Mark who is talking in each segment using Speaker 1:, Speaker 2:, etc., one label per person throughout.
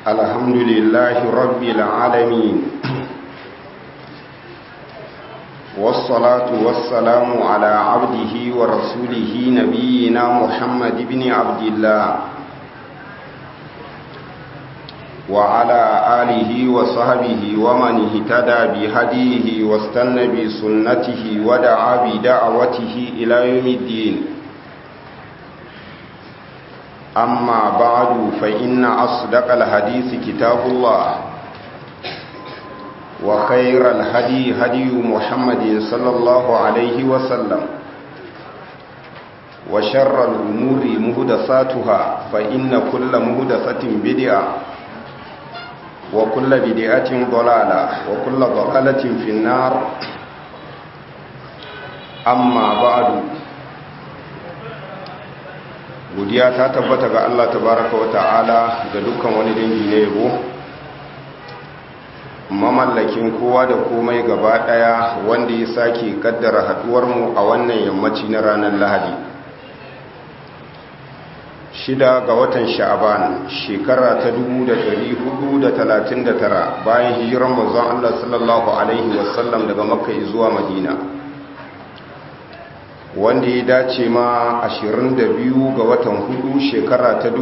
Speaker 1: الحمد لله رب العالمين والصلاة والسلام على عبده ورسوله نبينا محمد بن عبد الله وعلى آله وصحبه ومن اهتدى بهديه واستنى بسنته ودعا بدعوته إلى يوم الدين أما بعد فإن أصدق الحديث كتاب الله وخير الهدي هدي محمد صلى الله عليه وسلم وشر الأمور مهدساتها فإن كل مهدسة بدعة وكل بدعة ضلالة وكل ضلالة في النار أما بعد godiya ta tabbata ga Allah tabaraka wa ta'ala ga dukkan wani dangi na yabo mamallakin kowa da komai gaba daya wanda ya sake kaddara haduwar mu a wannan yammaci na ranar Lahadi shida ga watan sha'aban shekara ta 1439 bayan hijiran manzon Allah sallallahu alaihi wasallam daga makka zuwa madina wanda ya dace ma 22 ga watan hudu shekara ta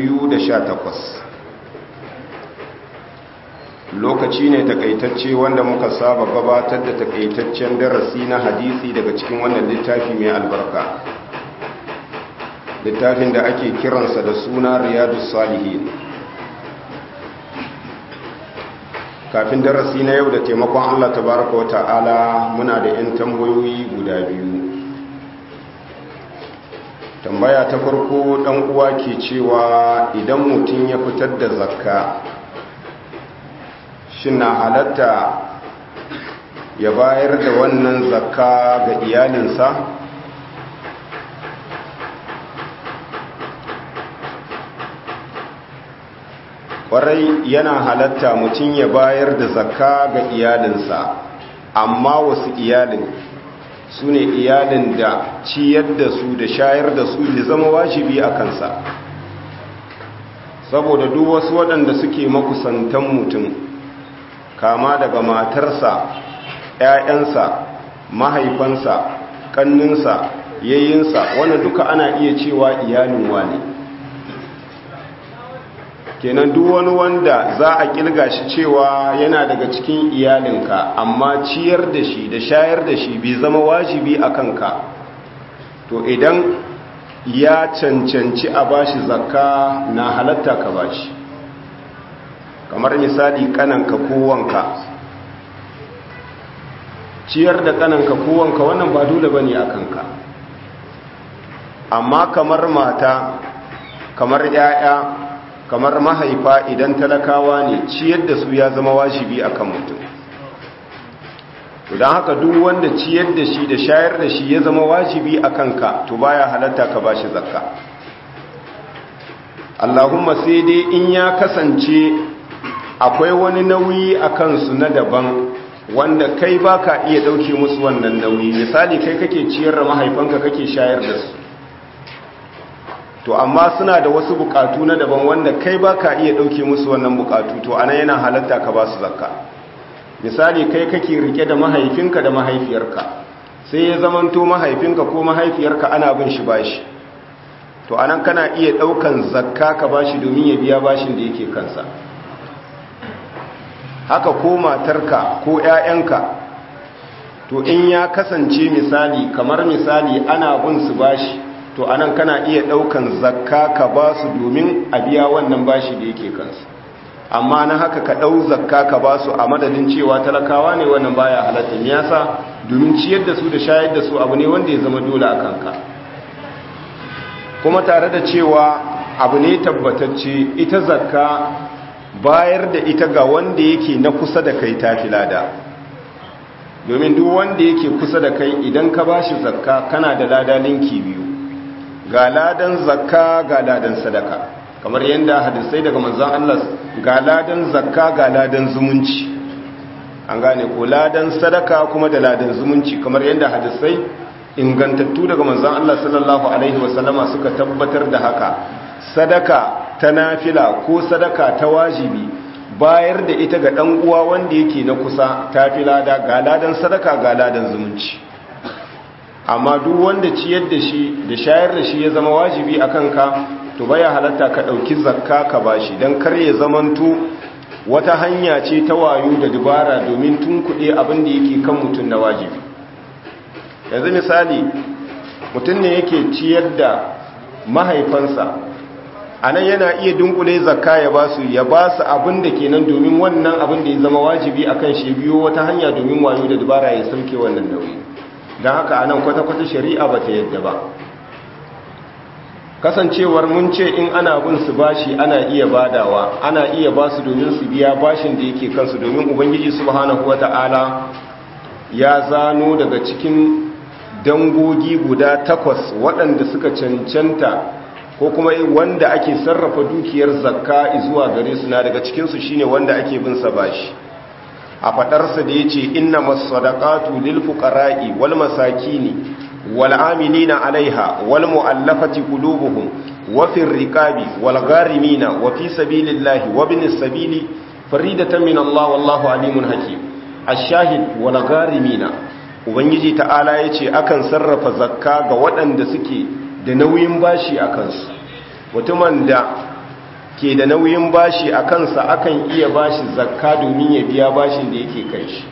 Speaker 1: 2018 lokaci ne takaitacce wanda muka saba gabatar da takaitaccen darasi na hadisi daga cikin wannan littafi mai albarka littafin da ake kiransa da suna riyadu salihin kafin darasi na yau da taimakon allah tabaraka wa ta'ala muna da 'yan tambayoyi guda biyu tambaya ta farko dan uwa ke cewa idan mutum ya fitar da zakka shin na halatta ya bayar da wannan zakka ga iyalinsa kwarai yana halatta mutum ya bayar da zakka ga iyalinsa amma wasu iyalin su ne iyalin da ciyar da su da shayar da su ya zama wajibi a kansa saboda duk wasu waɗanda suke makusantan mutum kama daga matarsa ‘ya'yansa mahaifansa ƙanninsa yayyinsa wanda duka ana iya cewa iyalin wani kenan duk wani wanda za a kilga shi cewa yana daga cikin iyalinka amma ciyar da shi da shayar da shi bai zama wajibi a kanka to idan ya cancanci a bashi zakka na halatta ka bashi kamar misali kananka kowanka ciyar da kananka kowanka wannan ba dole bane a kanka amma kamar mata kamar 'ya'ya kamar mahaifa idan talakawa ne ciyar da su ya zama wajibi akan mutum don haka duk wanda ciyar da shi da shayar da shi ya zama wajibi a kanka to baya halatta ka bashi zakka Allahumma sai dai in ya kasance akwai wani nauyi a kansu na daban wanda kai baka iya dauke musu wannan nauyi misali kai kake ciyar da mahaifanka kake shayar da su to amma suna da wasu bukatu na daban wanda kai ba ka iya ɗauke musu wannan bukatu to ana yana halatta ka ba su zakka misali kai kake rike da mahaifinka da mahaifiyarka sai ya zamanto mahaifinka ko mahaifiyarka ana bin shi bashi to anan kana iya ɗaukan zakka ka bashi domin ya biya bashin da yake kansa haka ko matarka ko 'ya'yanka to in ya kasance misali kamar misali ana bin su bashi to anan kana iya daukan zakka ka ba su domin a biya wannan bashi da yake kansu amma na haka ka dau zakka ka ba su a madadin cewa talakawa ne wannan baya halatta me yasa domin ciyar da su da shayar da su abu ne wanda ya zama dole a kanka kuma tare da cewa abu ne tabbatacce ita zakka bayar da ita ga wanda yake na kusa da kai tafi lada domin duk wanda yake kusa da kai idan ka bashi zakka kana da lada linki biyu ga ladan zakka ga ladan sadaka kamar yadda hadisai daga manzon Allah ga ladan zakka ga ladan zumunci an gane ko ladan sadaka kuma da ladan zumunci kamar yadda hadisai ingantattu daga manzon Allah sallallahu alaihi wasallama suka tabbatar da haka sadaka ta nafila ko sadaka ta wajibi bayar da ita ga ɗan uwa wanda yake na kusa ta fi lada ga ladan sadaka ga ladan zumunci amma duk wanda ciyar da shi da shayar da shi ya zama wajibi a kanka to baya halatta ka ɗauki zakka ka bashi don kar ya zamanto wata hanya ce ta wayo da dubara domin tun kuɗe abin da yake kan mutum na wajibi yanzu misali mutum ne yake ciyar da mahaifansa a nan yana iya dunkule zakka ya ba su ya ba su abin da kenan domin wannan abin da ya zama wajibi a kan shi biyo wata hanya domin wayo da dubara ya sauke wannan nauyi don haka a nan kwata-kwata shari'a ba ta yadda ba kasancewar mun ce in ana bin su bashi ana iya badawa ana iya ba su domin su biya bashin da yake kansu domin ubangiji subhanahu wata'ala ya zano daga cikin dangogi guda takwas waɗanda suka cancanta ko kuma wanda ake sarrafa dukiyar zakka zuwa gare su na daga cikinsu shine wanda ake bin sa bashi a fadarsa da yace inna masadaqatu lil fuqara'i wal masakini wal amilina 'alaiha wal mu'allafati qulubuhum wa fir riqabi wal gharimina wa fi sabilillahi wa binis sabili faridatan min Allah wallahu alimun hakim ash-shahid wal gharimina ubangiji ta'ala yace akan sarrafa zakka ga waɗanda suke da nauyin bashi a kansu mutumin da ke da nauyin bashi a kansa akan iya bashi zakka domin ya biya bashin da yake kai shi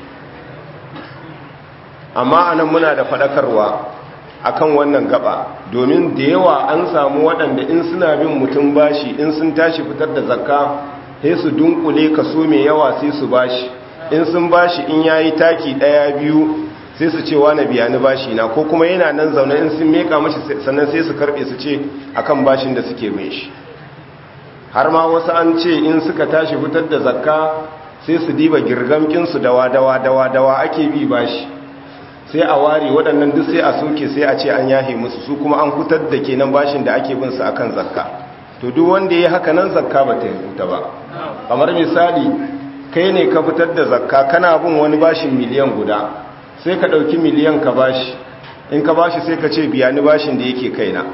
Speaker 1: amma anan muna da fadakarwa akan wannan gaba domin da yawa an samu waɗanda in suna bin mutum bashi in sun tashi fitar da zakka sai su dunkule kaso mai yawa sai su bashi in sun bashi in yayi taki ɗaya biyu sai su ce wani biya ni bashi na ko kuma yana nan zaune in sun meka mashi sannan sai su karbe su ce akan bashin da suke mai shi har ma wasu an ce in suka tashi fitar da zakka sai su diba girgamkinsu dawa dawa dawa dawa ake bi bashi sai a ware waɗannan duk sai a soke sai a ce an yahe musu su kuma an fitar da kenan bashin da ake bin su akan zakka to duk wanda ya haka nan zakka ba ta yi ba kamar misali kai ne ka fitar da zakka kana bin wani bashin miliyan guda sai ka ɗauki miliyan ka bashi in ka bashi sai ka ce biya ni bashin da yake kaina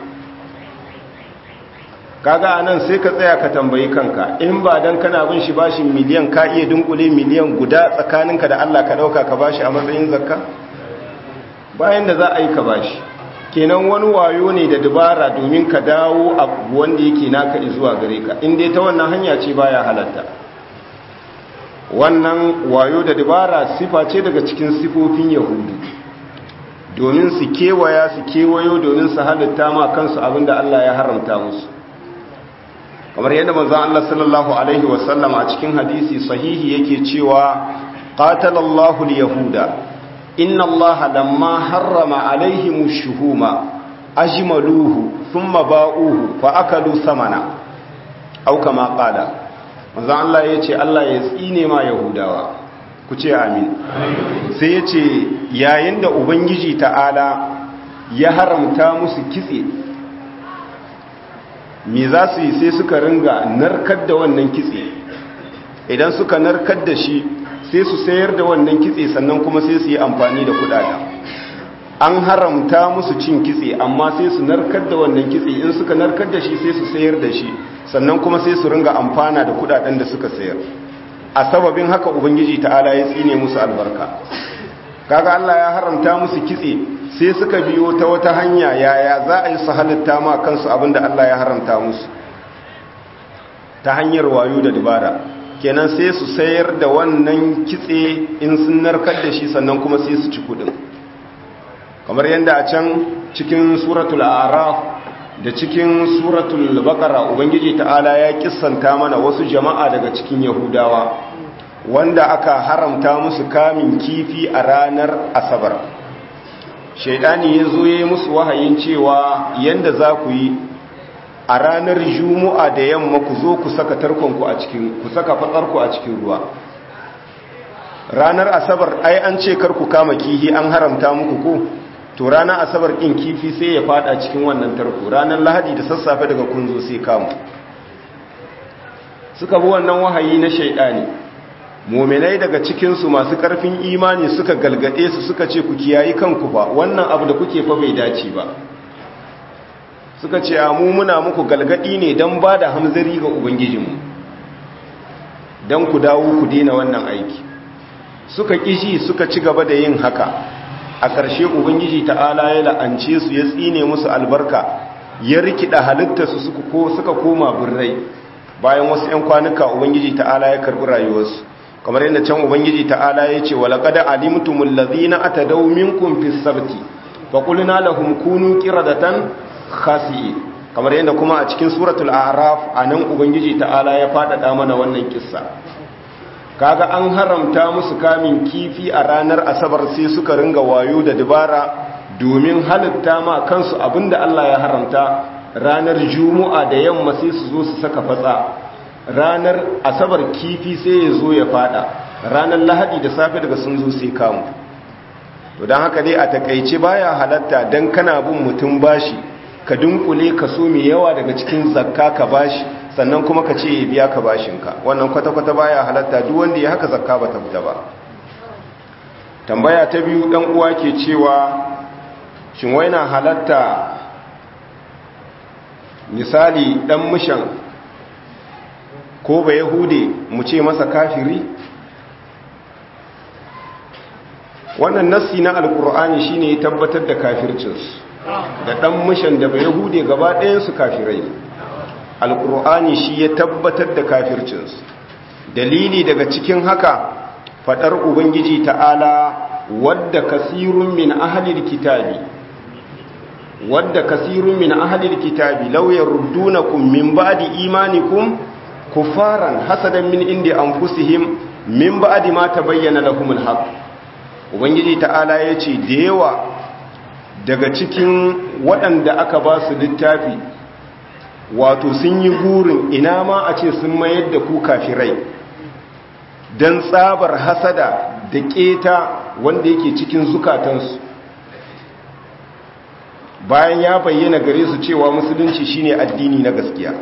Speaker 1: kaga anan sai ka tsaya ka tambayi kanka in ba dan kana bin shi bashin miliyan ka iya dunkule miliyan guda tsakaninka da Allah ka ɗauka ka bashi a matsayin zakka bayan da za a yi ka bashi kenan wani wayo ne da dabara domin ka dawo abu wanda yake naka zuwa gare ka in dai ta wannan hanya ce baya halatta wannan wayo da dabara sifa ce daga cikin sifofin yahudu domin su kewaya su kewayo domin su halitta ma kansu abinda Allah ya haramta musu kamar yadda manzon Allah sallallahu alaihi wasallam a cikin hadisi sahihi yake cewa qatalallahu al-yahuda inna Allah lamma harrama alaihim ash-shuhuma ajmaluhu thumma ba'uhu fa akalu samana aw kama qala manzan Allah ya ce Allah ya tsine ma Yahudawa ku ce amin sai ya ce yayin da Ubangiji ta'ala ya haramta musu kitse me za su yi sai suka ringa narkar da wannan kitse idan suka narkar da shi sai su sayar da wannan kitse sannan kuma sai su yi amfani da kudada an haramta musu cin kitse amma sai su narkar da wannan kitse in suka narkar da shi sai su sayar da shi sannan kuma sai su ringa amfana da kudaden da suka sayar a sababin haka ubangiji ta'ala ya tsine musu albarka kaga Allah ya haramta musu kitse sai suka biyo ta wata hanya yaya za a yi su halitta ma kansu abinda Allah ya haramta musu ta hanyar wayo da dabara kenan sai su sayar da wannan kitse in sun narkar da shi sannan kuma sai su ci kudin kamar yadda a can cikin suratul araf da cikin suratul baqara ubangiji ta'ala ya kissanta mana wasu jama'a daga cikin yahudawa wanda aka haramta musu kamin kifi a ranar asabar shaidani ya zo ya yi musu wahayin cewa yanda za ku yi a ranar juma'a da yamma ku zo ku saka tarkonku a cikin ku saka fatsarku a cikin ruwa ranar asabar ai an ce kar ku kama kihi an haramta muku ko to ranar asabar ɗin kifi sai ya fada cikin wannan tarko ranar lahadi da sassafe daga kunzo sai kamu suka bi wannan wahayi na shaidani muminai daga cikinsu masu ƙarfin imani suka galgade su suka ce ku kiyayi kanku ba wannan abu da kuke fa bai dace ba suka ce a mu muna muku galgadi ne don ba da hamzari ga ubangijinmu don ku dawo ku dina wannan aiki suka kishi suka ci gaba da yin haka a ƙarshe ubangiji ta'ala ya la'ance su ya tsine musu albarka ya rikida halittarsu suka koma birrai bayan wasu 'yan kwanuka ubangiji ta'ala ya karɓi rayuwarsu kamar yadda can ubangiji ta'ala ya ce walaƙad alimtumul ladhina atadaw minkum fis sabti fa qulna lahum kunu qiradatan khasi'in kamar yadda kuma a cikin suratul a'raf anan ubangiji ta'ala ya faɗaɗa mana wannan kissa kaga an haramta musu kamin kifi a ranar asabar sai suka ringa wayo da dabara domin halitta ma kansu abinda Allah ya haramta ranar juma'a da yamma sai su zo su saka fatsa ranar asabar kifi sai ya zo ya fada ranar lahadi da safe daga sun zo sai kamu to don haka dai a takaice baya halatta don kana bin mutum bashi ka dunkule ka so mai yawa daga cikin zakka ka bashi sannan kuma ka ce ya biya ka bashinka wannan kwata-kwata baya halatta duk wanda ya haka zakka ba ta fita ba tambaya ta biyu dan uwa ke cewa shin wai na halatta misali dan mishan ko ba yahude mu ce masa kafiri wannan nassi na alkur'ani shine ya tabbatar da kafircinsu da dan mishan da ba yahude gaba ɗayansu kafirai alkur'ani shi ya tabbatar da kafircinsu dalili daga cikin haka fadar ubangiji ta'ala wadda kasirun min ahlil kitabi wadda kasirun min ahlil kitabi law yaruddunakum min ba'di imanikum kufaran hasadan min indi anfusihim min ba'di ma tabayyana lahumul haqq ubangiji ta'ala yace da yawa daga cikin waɗanda aka ba su littafi wato sun yi gurin ina ma a ce sun mayar da ku kafirai don tsabar hasada da keta wanda yake cikin zukatansu bayan ya bayyana gare su cewa musulunci shine addini na gaskiya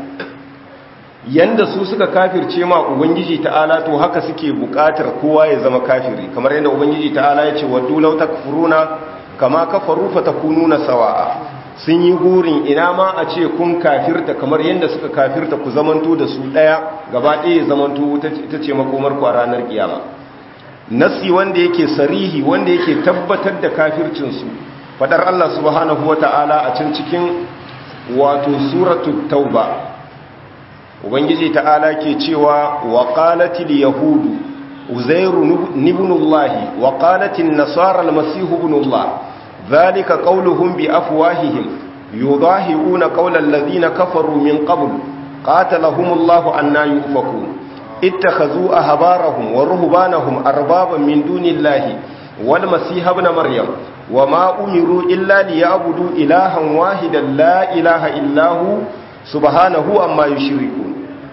Speaker 1: yanda su suka kafirce ma ubangiji ta'ala to haka suke bukatar kowa ya zama kafiri kamar yadda ubangiji ta'ala ya ce waddu law takfuruna kama kafaru fatakununa sawa'a sun yi gurin ina ma a ce kun kafirta kamar yadda suka kafirta ku zamanto da su daya gaba ɗaya zamanto ita ce makomar ku a ranar kiyama nasi wanda yake sarihi wanda yake tabbatar da kafircinsu fadar Allah subhanahu wata'ala a can cikin wato suratul tauba ubangiji ta'ala ke cewa wa qalatil yahudu uzairu ibnullah wa qalatin nasara almasih ibnullah dhalika qawluhum bi afwahihim yudahiuna qawla alladhina kafaru min qabl qatalahumullahu anna yufakun ittakhadhu ahbarahum wa ruhbanahum arbaban min dunillahi wal masih ibn maryam wama umiru illa liya'budu ilahan wahidan la ilaha illahu subhanahu amma yushrikun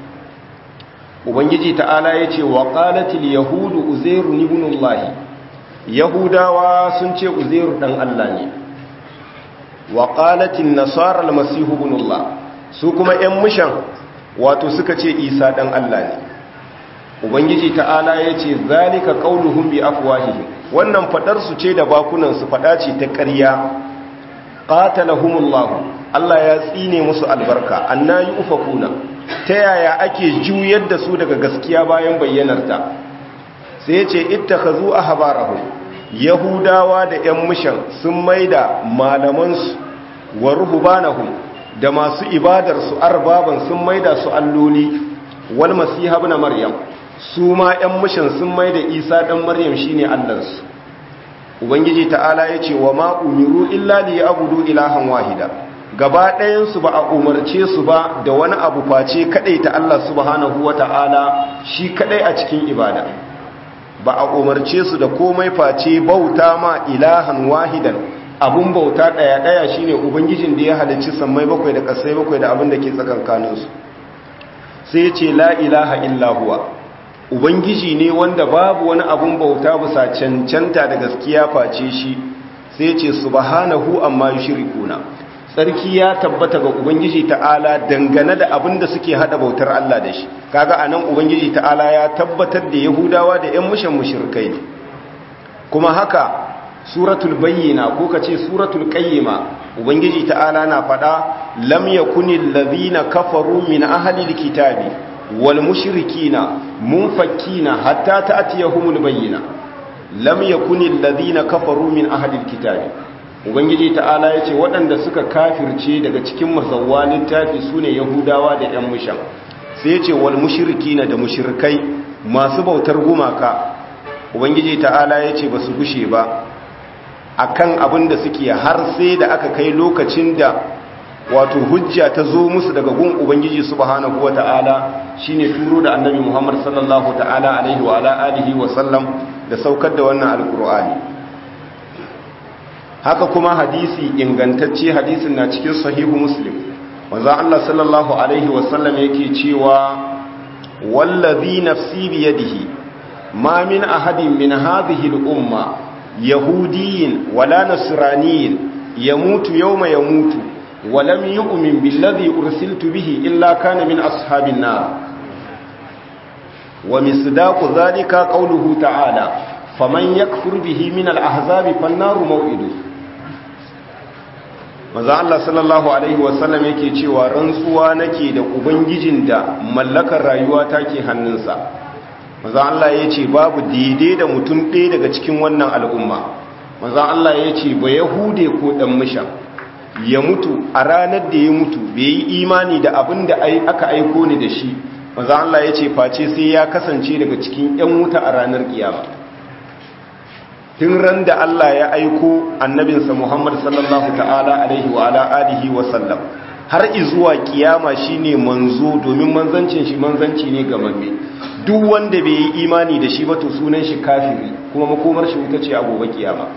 Speaker 1: ubangiji ta'ala yace wa qalatil yahudu uzairu ibnullah yahudawa sun ce uzairu dan Allah ne wa qalatin nasara almasih ibnullah su kuma ƴan mushan wato suka ce isa dan Allah ne ubangiji ta'ala yace zalika qauluhum bi afwahihim wannan fadar su ce da bakunan su fada ce ta ƙarya qatalahumullahu Allah ya tsine musu albarka annayi ufakuna ta yaya ake juyar da su daga gaskiya bayan bayyanarta sai yace ittakhazu ahbarahum yahudawa da ƴan mushan sun maida malaman su wa ruhbanahum da masu ibadar su arbaban sun maida su alloli wal masiha ibn maryam su ma ƴan mushan sun maida isa dan maryam shine allansu ubangiji ta'ala ya ce wa ma umiru illa li abudu ilahan wahida gaba ɗayansu ba a umarce su ba da wani abu face kadai ta Allah subhanahu wata'ala shi kadai a cikin ibada ba a umarce su da komai face bauta ma ilahan wahidan abun bauta ɗaya ɗaya shine ubangijin da ya halicci sammai bakwai da ƙasai bakwai da abin da ke tsakankaninsu sai ya ce la ilaha illa huwa ubangiji ne wanda babu wani abun bauta bisa cancanta da gaskiya face shi sai ce subhanahu amma yushrikuna sarki ya tabbata ga ubangiji ta'ala dangane da abin da suke hada bautar Allah da shi kaga anan ubangiji ta'ala ya tabbatar da yahudawa da ƴan mushan mushrikai ne kuma haka suratul bayyina ko kace suratul qayyima ubangiji ta'ala na fada lam yakunil ladhina kafaru min ahli alkitabi wal mushrikina munfakkina hatta ta'tiyahumul bayyina lam yakunil ladhina kafaru min ahli alkitabi ubangiji ta'ala yace waɗanda suka kafirce daga cikin mazawwa littafi sune yahudawa da ƴan mushan sai yace wal mushrikina da mushrikai masu bautar gumaka ubangiji ta'ala yace basu gushe ba akan abin da suke har sai da aka kai lokacin da wato hujja ta zo musu daga gun ubangiji subhanahu wata'ala shine turo da annabi Muhammad sallallahu ta'ala alaihi wa ala alihi wa sallam da saukar da wannan alkur'ani haka kuma hadisi ingantacce hadisin na cikin sahihu muslim manzo Allah sallallahu alaihi wa sallam yake cewa wallazi nafsi bi yadihi ma min ahadin min hadhihi al-umma yahudiyin wala nasraniyin yamutu yawma yamutu wa lam yu'min billadhi ursiltu bihi illa kana min ashabin nar wa misdaqu dhalika qawluhu ta'ala faman yakfur bihi min al-ahzabi fan-nar maw'idu manzo Allah sallallahu alaihi wasallam yake cewa rantsuwa nake da ubangijin da mallakar rayuwa take hannunsa manzo Allah yace babu daidai da mutum ɗaya daga cikin wannan al'umma manzo Allah yace ba yahude ko dan misha ya mutu a ranar da ya mutu bai yi imani da abin da aka aiko ni da shi manzo Allah yace face sai ya kasance daga cikin ƴan wuta a ranar kiyama tun ran da Allah ya aiko annabinsa Muhammad sallallahu ta'ala alaihi wa ala alihi wa sallam har izuwa kiyama shine manzo domin manzancin shi manzanci ne ga mamme duk wanda bai yi imani da shi ba to sunan shi kafiri kuma makomar shi wuta ce a gobe kiyama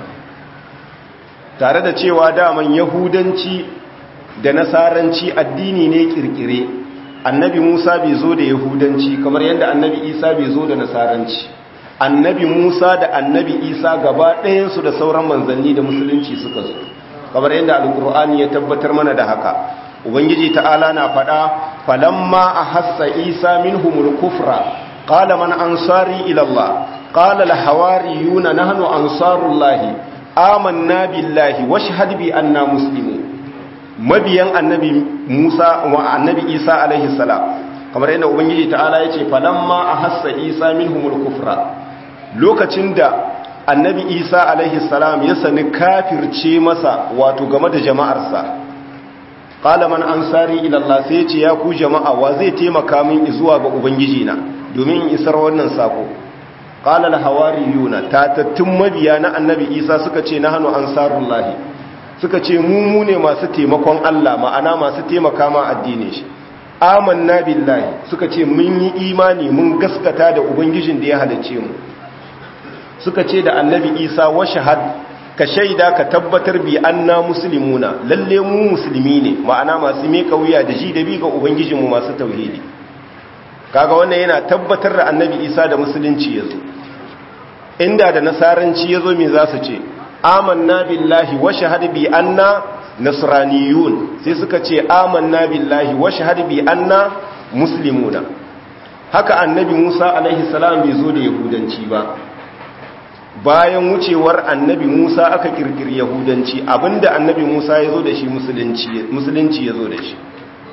Speaker 1: tare da cewa daman yahudanci da nasaranci addini ne kirkire annabi Musa bai zo da yahudanci kamar yadda annabi Isa bai zo da nasaranci annabi Musa da annabi Isa gaba ɗayansu da sauran manzanni da musulunci suka zo kamar yadda alkur'ani ya tabbatar mana da haka ubangiji ta'ala na faɗa falamma ahassa Isa minhumul kufra qala man ansari ila Allah qala al hawariyuna nahnu ansarullahi amanna billahi washhad bi anna muslimun mabiyan annabi Musa wa annabi Isa alaihi salam kamar yadda ubangiji ta'ala yace falamma ahassa Isa minhumul kufra lokacin da annabi isa alaihi salam ya sani kafirce masa wato game da jama'arsa qala man ansari ila Allah sai ya ce ya ku jama'a wa zai taimaka min zuwa ga ubangiji na domin in isar wannan sako qala al hawariyuna tatattun mabiya na annabi isa suka ce nahnu ansarullahi suka ce mu mu ne masu taimakon Allah ma'ana masu taimaka ma addinin shi amanna billahi suka ce mun yi imani mun gaskata da ubangijin da ya halicce mu suka ce da annabi isa wa shahad ka shaida ka tabbatar bi anna muslimuna lalle mu musulmi ne ma'ana masu meka wuya da ji da bi ga ubangijinmu masu tauhidi kaga wannan yana tabbatar da annabi isa da musulunci yazo inda da nasaranci yazo me za su ce amanna billahi wa shahad bi anna nasraniyun sai suka ce amanna billahi wa shahad bi anna muslimuna haka annabi musa alaihi salam bai zo da yahudanci ba bayan wucewar annabi Musa aka kirkiri Yahudanci abinda annabi Musa ya zo da shi musulunci ya zo da shi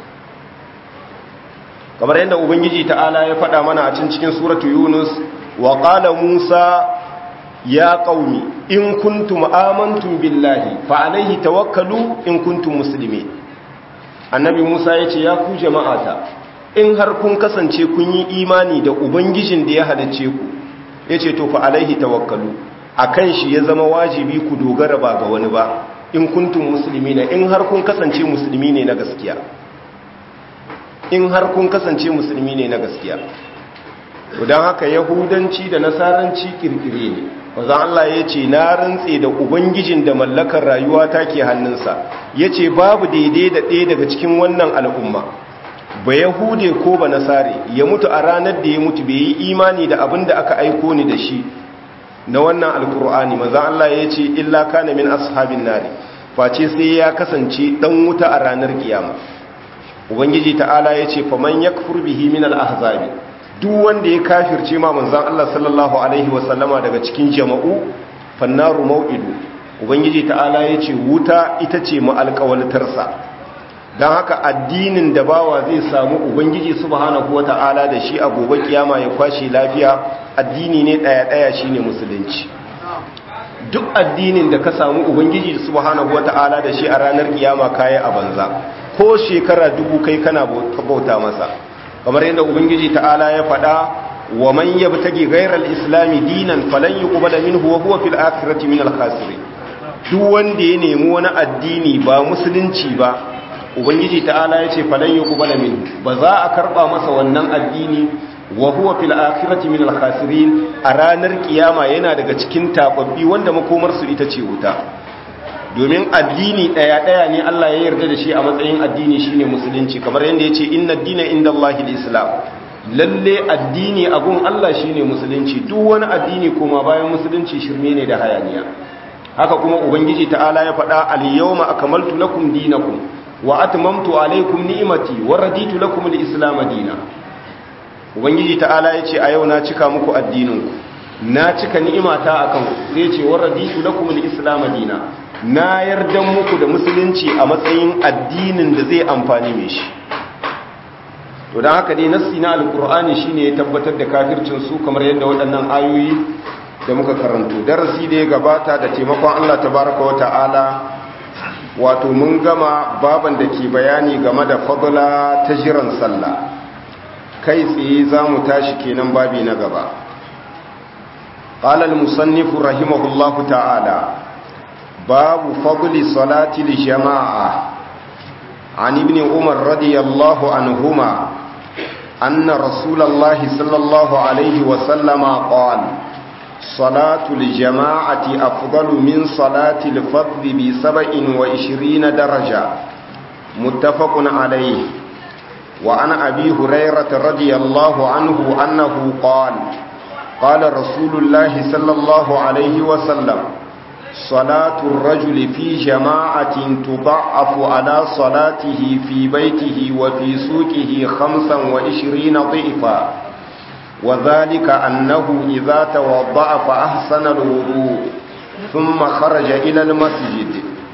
Speaker 1: kamar yadda Ubangiji ta'ala ya faɗa mana a cikin suratu Yunus wa qala Musa ya qaumi in kuntum amantum billahi fa alaihi tawakkalu in kuntum muslimin annabi Musa ya ce ya ku jama'ata in har kun kasance kun yi imani da ubangijin da ya halicce ku ya ce to fa alaihi tawakkalu a kan shi ya zama wajibi ku dogara ba ga wani ba in kuntum musulmi ne in har kun kasance musulmi ne na gaskiya in har kun kasance musulmi ne na gaskiya don haka yahudanci da nasaranci kirkire ne wazan Allah ya ce na rantse da ubangijin da mallakar rayuwa ta ke hannunsa ya ce babu daidai da ɗaya daga cikin wannan al'umma ba yahude ko ba nasare ya mutu a ranar da ya mutu bai yi imani da abin da aka aiko ni da shi na wannan alkur'ani maza Allah ya ce illa kana min ashabin nari face sai ya kasance dan wuta a ranar kiyama ubangiji ta'ala ya ce faman yakfur bihi min al-ahzabi duk wanda ya kafirce ma manzon Allah sallallahu alaihi wasallama daga cikin jama'u fannaru mau'idu ubangiji ta'ala ya ce wuta ita ce ma'alƙawaltarsa don haka addinin da bawa zai samu ubangiji subhanahu wa ta'ala da shi a gobe kiyama ya kwashe lafiya addini ne ɗaya-ɗaya shi ne musulunci duk addinin da ka samu ubangiji subhanahu wa ta'ala da shi a ranar kiyama kaya a banza ko shekara dubu kai kana bauta masa kamar yadda ubangiji ta'ala ya faɗa wa man yabtagi ghayra al-islam dinan falan yuqbala minhu wa huwa fil akhirati min al-khasirin duk wanda ya nemi wani addini ba musulunci ba ubangiji ta'ala ya ce falan yuqbala minhu ba za a karba masa wannan addini wa huwa fil akhirati min al-khasirin a ranar kiyama yana daga cikin tababbi wanda makomar su ita ce wuta domin addini daya daya ne Allah ya yarda da shi a matsayin addini shine musulunci kamar yadda yace inna ad-dina indallahi al-islam lalle addini abun Allah shine musulunci duk wani addini kuma bayan musulunci shirme ne da hayaniya haka kuma ubangiji ta'ala ya faɗa al-yawma akmaltu lakum dinakum wa atmamtu alaykum ni'mati wa raditu lakum al-islam dinan ubangiji ta'ala ya ce a yau na cika muku addininku na cika ni'imata akan ku sai ce wa raditu lakum al-islam dinan na yarda muku da musulunci a matsayin addinin da zai amfani mai shi to don haka dai nassi na alkur'ani shine ya tabbatar da kafircin su kamar yadda waɗannan ayoyi da muka karanto darasi da ya gabata da taimakon Allah tabaraka wa ta'ala wato mun gama baban da ke bayani game da fadla ta jiran sallah kai tsaye za mu tashi kenan babi na gaba قال المصنف رحمه الله تعالى باب فضل صلاة الجماعة عن ابن عمر رضي الله عنهما أن رسول الله صلى الله عليه وسلم قال صلاة الجماعة أفضل من صلاة الفضل بسبع وعشرين درجة متفق عليه وعن أبي هريرة رضي الله عنه أنه قال قال رسول الله صلى الله عليه وسلم صلاة الرجل في جماعة تضعف على صلاته في بيته وفي سوقه خمسا وعشرين ضعفا وذلك أنه إذا توضع فأحسن الوضوء ثم خرج إلى المسجد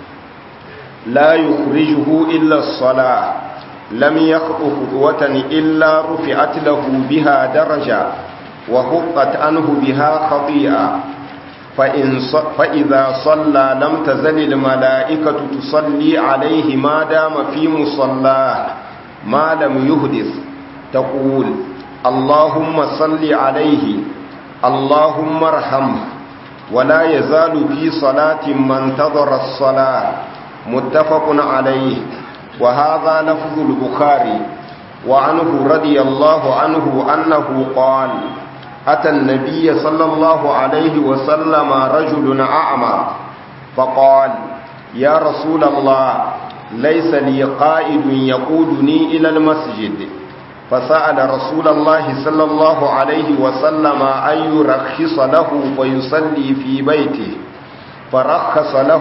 Speaker 1: لا يخرجه إلا الصلاة لم يخط خطوة إلا رفعت له بها درجة وحقت عنه بها خطيئة فإن فإذا صلى لم تزل الملائكة تصلي عليه ما دام في مصلاه ما لم يهدث تقول اللهم صل عليه اللهم ارحمه ولا يزال في صلاة من انتظر الصلاة متفق عليه وهذا لفظ البخاري وعنه رضي الله عنه أنه قال أتى النبي صلى الله عليه وسلم رجل أعمى فقال يا رسول الله ليس لي قائد يقودني إلى المسجد فسأل رسول الله صلى الله عليه وسلم أن يرخص له ويصلي في بيته فرخص له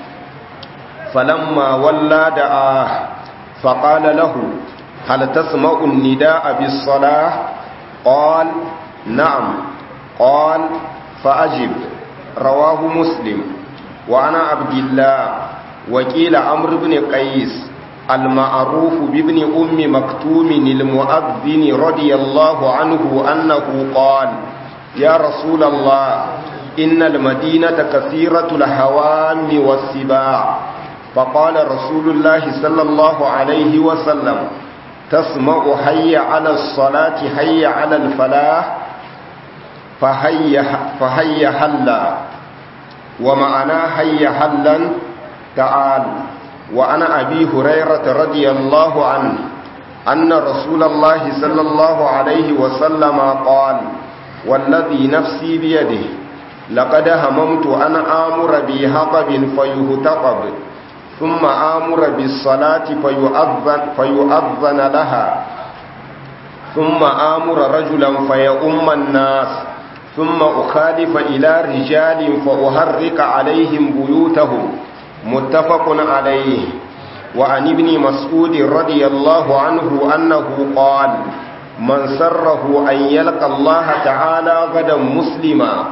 Speaker 1: فلما ولى دعاه فقال له هل تسمع النداء بالصلاة قال نعم قال فأجب رواه مسلم وعن عبد الله وكيل عمرو بن قيس المعروف بابن أم مكتوم المؤذن رضي الله عنه أنه قال يا رسول الله إن المدينة كثيرة الهوام والسباع فقال رسول الله صلى الله عليه وسلم تسمع حي على الصلاة حي على الفلاح فهي, فهي حلا ومعنى حي حلا تعال وعن أبي هريرة رضي الله عنه أن رسول الله صلى الله عليه وسلم قال والذي نفسي بيده لقد هممت أن آمر بهطب فيهتطب ثم آمر بالصلاة فيؤذن, فيؤذن لها ثم آمر رجلا فيؤم الناس ثم أخالف إلى رجال فأهرق عليهم بيوتهم متفق عليه وعن ابن مسعود رضي الله عنه أنه قال من سره أن يلقى الله تعالى غدا مسلما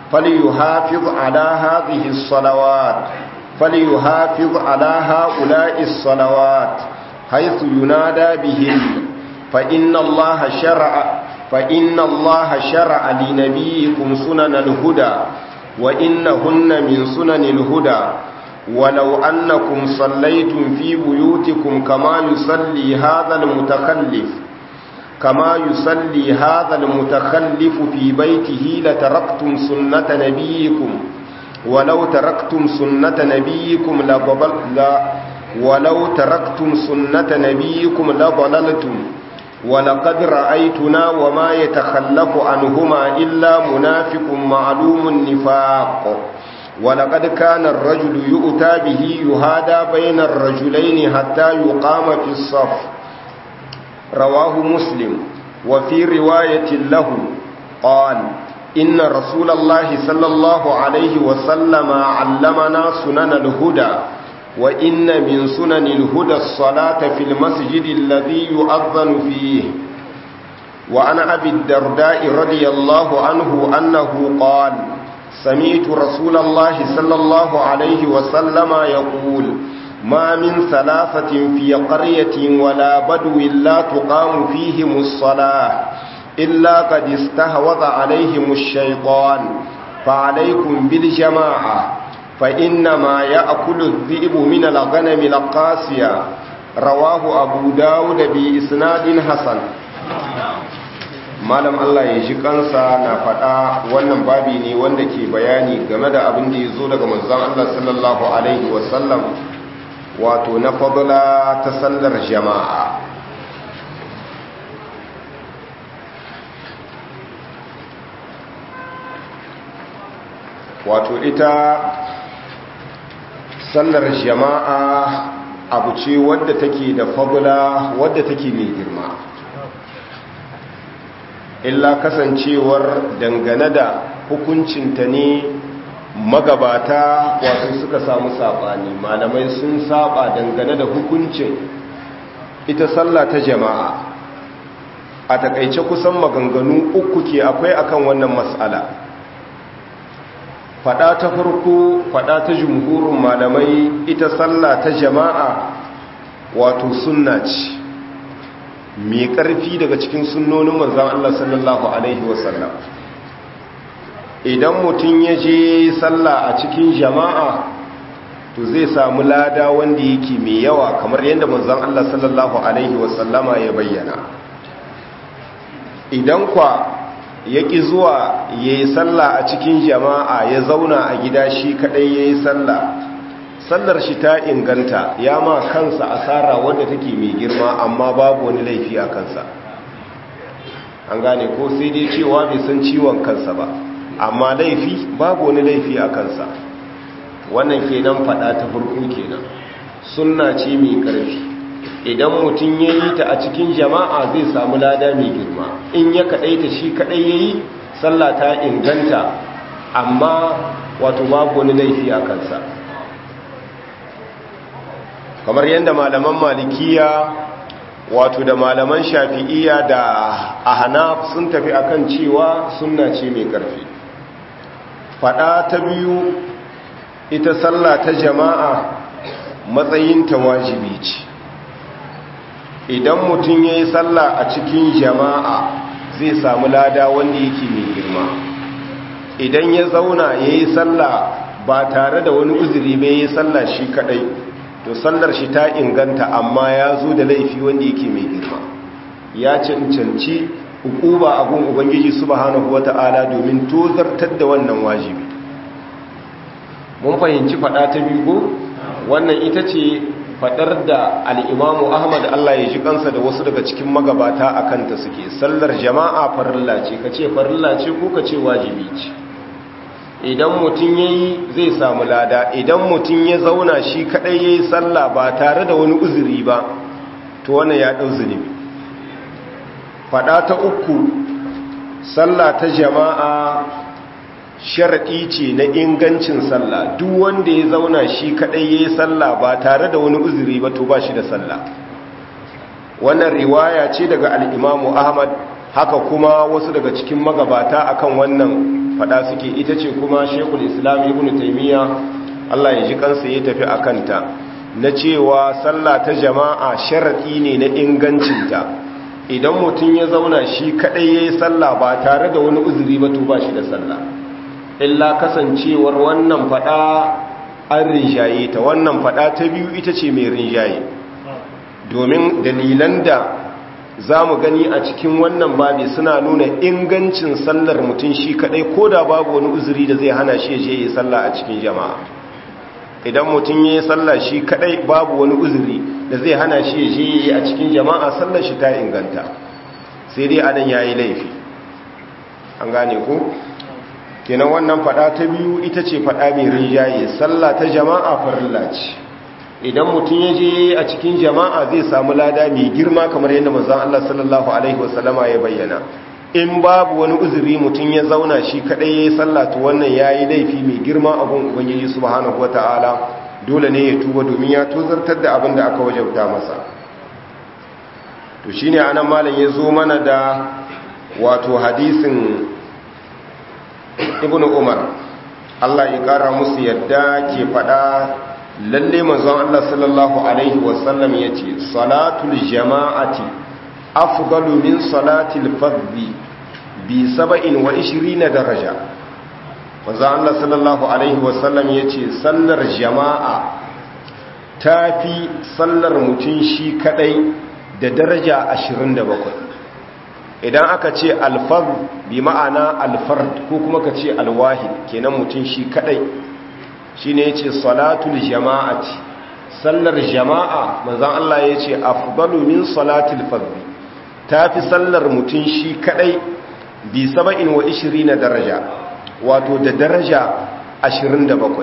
Speaker 1: فليحافظ على هذه الصلوات فليحافظ على هؤلاء الصلوات حيث ينادى بهم فإن الله شرع فإن الله شرع لنبيكم سنن الهدى وإنهن من سنن الهدى ولو أنكم صليتم في بيوتكم كما يصلي هذا المتخلف كما يصلي هذا المتخلف في بيته لتركتم سنة نبيكم ولو تركتم سنة نبيكم لضلل لا ولو تركتم سنة نبيكم لضللتم ولقد رأيتنا وما يتخلف عنهما إلا منافق معلوم النفاق ولقد كان الرجل يؤتى به يهادى بين الرجلين حتى يقام في الصف رواه مسلم وفي رواية له قال إن رسول الله صلى الله عليه وسلم علمنا سنن الهدى وإن من سنن الهدى الصلاة في المسجد الذي يؤذن فيه وعن أبي الدرداء رضي الله عنه أنه قال سمعت رسول الله صلى الله عليه وسلم يقول ما من ثلاثة في قرية ولا بدو لا تقام فيهم الصلاة إلا قد استهوذ عليهم الشيطان فعليكم بالجماعة فإنما يأكل الذئب من الغنم القاسية رواه أبو داود بإسناد حسن malam Allah ya ji kansa na faɗa wannan babi ne wanda ke bayani game da abin da ya zo daga manzon Allah sallallahu alaihi wasallam wato na fadla ta sallar jama'a wato ita sallar jama'a abu ce wadda take da fadla wadda take mai girma illa kasancewar dangane da hukuncinta ne magabata wato suka samu saɓani malamai sun saba dangane da hukuncin ita sallah ta jama'a a takaice kusan maganganu uku ke akwai akan wannan matsala fada ta farko fada ta jumhurin malamai ita sallah ta jama'a wato sunna ce mai ƙarfi daga cikin sunnonin manzan Allah sallallahu Alaihi wasallam idan mutum ya je sallah a cikin jama'a to zai samu lada wanda yake mai yawa kamar yadda manzan Allah sallallahu Alaihi wasallama ya bayyana idan kwa ya ƙi zuwa ya yi sallah a cikin jama'a ya zauna a gida shi kaɗai ya yi sallah sallar shi ta inganta ya ma kansa asara wadda take mai girma amma babu wani laifi a kansa an gane ko sai dai cewa bai san ciwon kansa ba amma laifi babu wani laifi a kansa wannan kenan fada ta farko kenan sunna ce mai karfi idan mutum ya yi ta a cikin jama'a zai samu lada mai girma in ya kaɗaita shi kaɗai ya yi sallah ta inganta amma wato babu wani laifi a kansa kamar yadda malaman malikiya wato da malaman shafi'iya da ahnaf sun tafi akan cewa sunna ce mai karfi fada ta biyu ita sallah ta jama'a matsayinta wajibi ce idan mutum ya yi sallah a cikin jama'a zai samu lada wanda yake mai girma idan ya zauna ya yi sallah ba tare da wani uzuri bai yi sallah shi kadai to sallar shi ta inganta amma ya zo da laifi wanda yake mai girma ya cancanci hukuba a gun ubangiji subhanahu wata'ala domin tozartar da wannan wajibi mun fahimci fada ta biyu wannan ita ce fadar da al'imamu ahmad allah ya ji kansa da wasu daga cikin magabata a kanta suke sallar jama'a farilla ce ka ce farilla ce ko ka ce wajibi ce idan mutum ya yi zai samu lada idan mutum ya zauna shi kadai ya yi sallah ba tare da wani uzuri ba to wannan ya ɗau zunubi faɗa ta uku sallah ta jama'a sharaɗi ce na ingancin sallah duk wanda ya zauna shi kadai ya yi sallah ba tare da wani uzuri ba to ba shi da sallah wannan riwaya ce daga al'imamu ahmad haka kuma wasu daga cikin magabata akan wannan fada suke ita ce kuma shekul islam ibn taimiyya allah ya ji kansa ya tafi a kanta na cewa sallah ta jama'a sharaɗi ne na ingancinta idan mutum ya zauna shi kaɗai ya yi sallah ba tare da wani uzuri ba to ba shi da sallah illa kasancewar wannan fada an rinjaye ta wannan fada ta biyu ita ce mai rinjaye domin dalilan da za mu gani a cikin wannan babi suna nuna ingancin sallar mutum shi kadai ko da babu wani uzuri da zai hana shi je yi sallah a cikin jama'a idan mutum ya yi sallah shi kadai babu wani uzuri da zai hana shi je yi a cikin jama'a sallar shi ta inganta sai dai adan ya yi laifi an gane ku kenan wannan fada ta biyu ita ce fada mai rinjaye sallah ta jama'a farilla ce idan mutum ya je a cikin jama'a zai samu lada mai girma kamar yadda manzon Allah sallallahu alaihi wasallama ya bayyana in babu wani uzuri mutum ya zauna shi kadai yayi sallah to wannan yayi laifi mai girma abun ubangiji subhanahu wataala dole ne ya tuba domin ya tozartar da abin da aka wajabta masa to shine anan malam ya zo mana da wato hadisin ibnu umar Allah ya kara musu yadda ke fada lalle manzon Allah sallallahu alaihi wasallam yace salatul jama'ati afdalu min salatil fardhi bi 27 daraja manzon Allah sallallahu alaihi wasallam yace sallar jama'a tafi sallar mutun shi kadai da daraja 27 idan aka ce alfard bi ma'ana alfard ko kuma ka ce alwahid kenan mutun shi kadai shi ne ya ce salatul jama'ati sallar jama'a manzan Allah ya ce afdalu min salatul fadli ta fi sallar mutum shi kadai bi saba'in wa ishiri na daraja wato da daraja ashirin da bakwai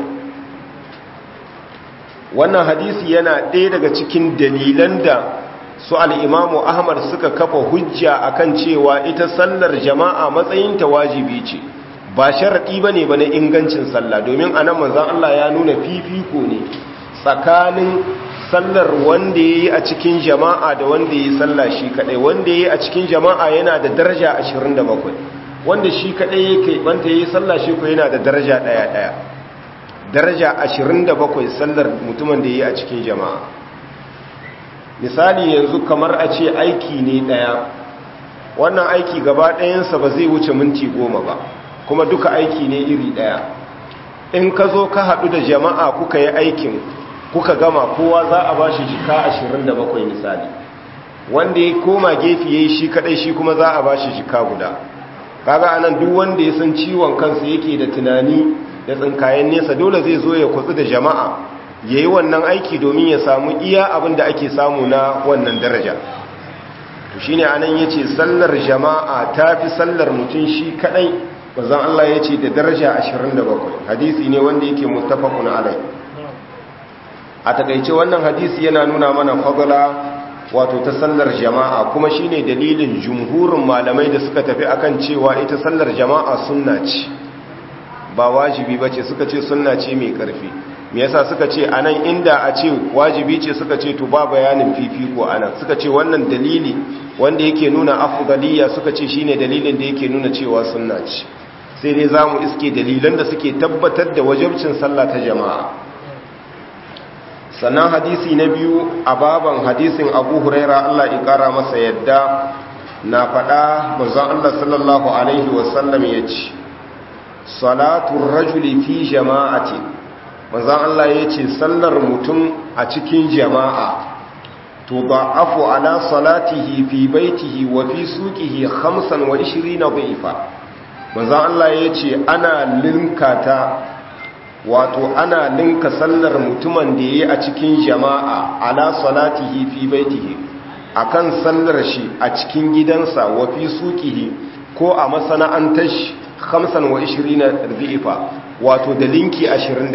Speaker 1: wannan hadisi yana ɗaya daga cikin dalilan da su al'imamu ahmad suka kafa hujja akan cewa ita sallar jama'a matsayinta wajibi ce ba sharaɗi ba ne ba na ingancin sallah domin a nan manzan Allah ya nuna fifiko ne tsakanin sallar wanda ya yi a cikin jama'a da wanda ya yi sallah shi kaɗai wanda ya yi a cikin jama'a yana da daraja 27 wanda shi kaɗai ya kai wanda ya yi sallah shi ko yana da daraja ɗaya-ɗaya daraja 27 sallar mutumin da ya yi a cikin jama'a misali yanzu kamar a ce aiki ne ɗaya wannan aiki gaba ɗayansa ba zai wuce minti goma ba kuma duka aiki ne iri ɗaya in ka zo ka haɗu da jama'a kuka yi aikin kuka gama kowa za a ba shi jika 27 misali wanda ya koma gefe ya yi shi kaɗai shi kuma za a ba shi jika guda kaga anan duk wanda ya san ciwon kansa yake da tunani da tsinkayen nesa dole zai zo ya kwatsu da jama'a ya yi wannan aiki domin ya samu iya abin da ake samu na wannan daraja to shine anan ya ce sallar jama'a ta fi sallar mutum shi kaɗai manzon Allah ya ce da daraja 27 hadisi ne wanda yake muttafaqun alai a takaice wannan hadisi yana nuna mana fadala wato ta sallar jama'a kuma shine dalilin jumhurin malamai da suka tafi akan cewa ita sallar jama'a sunna ce ba wajibi bace suka ce sunna ce mai karfi me yasa suka ce anan inda a ce wajibi ce suka ce to ba bayanin fifiko anan suka ce wannan dalili wanda yake nuna afdaliya suka ce shine dalilin da yake nuna cewa sunna ce sai dai za mu iske dalilan da suke tabbatar da wajabcin sallah ta jama'a sannan hadisi na biyu a baban hadisin abu huraira allah ikara masa yadda na faɗa manzon allah sallallahu alaihi wasallam ya ce salatun rajuli fi jama'ati manzon allah ya ce sallar mutum a cikin jama'a to ba afu ala salatihi fi baitihi wa fi suqihi 25 dha'ifa manzan Allah ya ce ana linkata wato ana linka sallar mutumin da ya yi a cikin jama'a ala salatihi fi baitihi akan sallar shi a cikin gidansa wa fi suqihi ko a masana'antar shi 25 dhifa wato da linki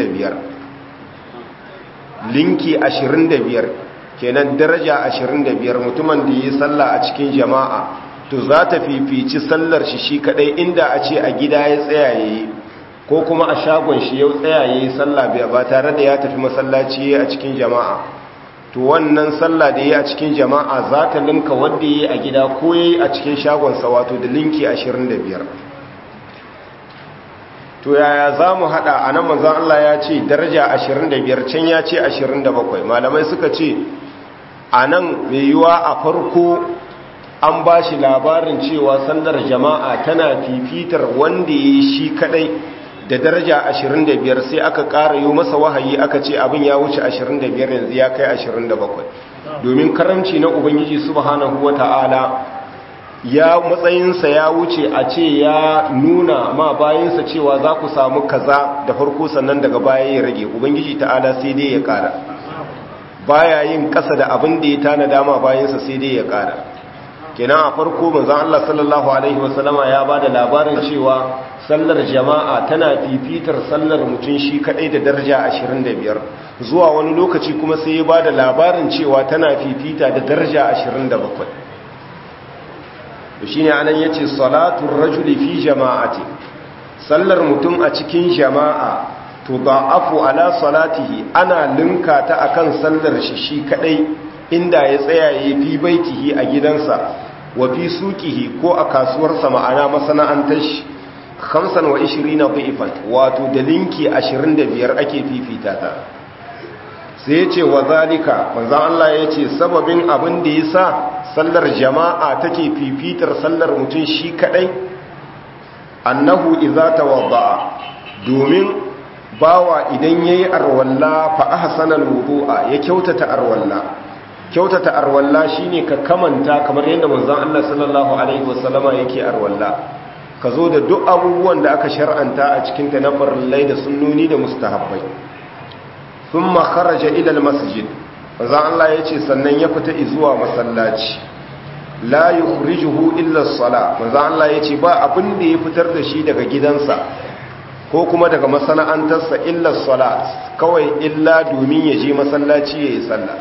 Speaker 1: 25 linki 25 kenan daraja 25 mutumin da ya yi sallah a cikin jama'a to za ta fifici sallar shi shi kadai inda a ce a gida ya tsayaye ko kuma a shagon shi ya tsayaye sallah ba tare da ya tafi masallaci a cikin jama'a to wannan sallah da ya a cikin jama'a za ta linka wanda ya a gida ko ya a cikin shagonsa wato da linki 25 to yaya za mu haɗa a nan manzan Allah ya ce daraja 25 can ya ce 27 malamai suka ce a nan mai yiwa a farko an ba shi labarin cewa sallar jama'a tana fifitar wanda ya yi shi kadai da daraja 25 sai aka ƙara yi masa wahayi aka ce abin ya wuce 25 yanzu ya kai 27 domin karamci na ubangiji subhanahu wata'ala ya matsayinsa ya wuce a ce ya nuna ma bayansa cewa za ku samu kaza da farko sannan daga baya ya rage ubangiji ta'ala sai dai ya ƙara baya yin ƙasa da abin da ya tana dama bayansa sai dai ya ƙara kenan a farko manzon Allah sallallahu alaihi wasallama ya bada labarin cewa sallar jama'a tana fifitar sallar mutum shi kadai da daraja 25 zuwa wani lokaci kuma sai ya bada labarin cewa tana fifita da daraja 27 to shine anan yace salatu rajuli fi jama'ati sallar mutum a cikin jama'a to da'afu ala salatihi ana linka ta akan sallar shi shi kadai inda ya tsaya ya fi baitihi a gidansa wa fi suqihi ko a kasuwarsa ma'ana masana'antar shi 25 dhifan wato da linki 25 ake fifita ta sai yace wa zalika manzo Allah yace sababin abin da yasa sallar jama'a take fifitar sallar mutum shi kadai annahu idza tawadda'a domin bawa idan yayi arwalla fa ahsana alwudu'a ya kyautata arwalla kyautata arwalla shine ka kamanta kamar yadda manzon Allah sallallahu alaihi wasallama yake arwalla ka zo da duk abubuwan da aka shar'anta a cikin ta na farillai da sunnoni da mustahabbai thumma kharaja ila almasjid manzon Allah yace sannan ya fita zuwa masallaci la yukhrijuhu illa as-sala manzon Allah yace ba abin da ya fitar da shi daga gidansa ko kuma daga masana'antarsa illa as-sala kawai illa domin ya je masallaci yayi sallah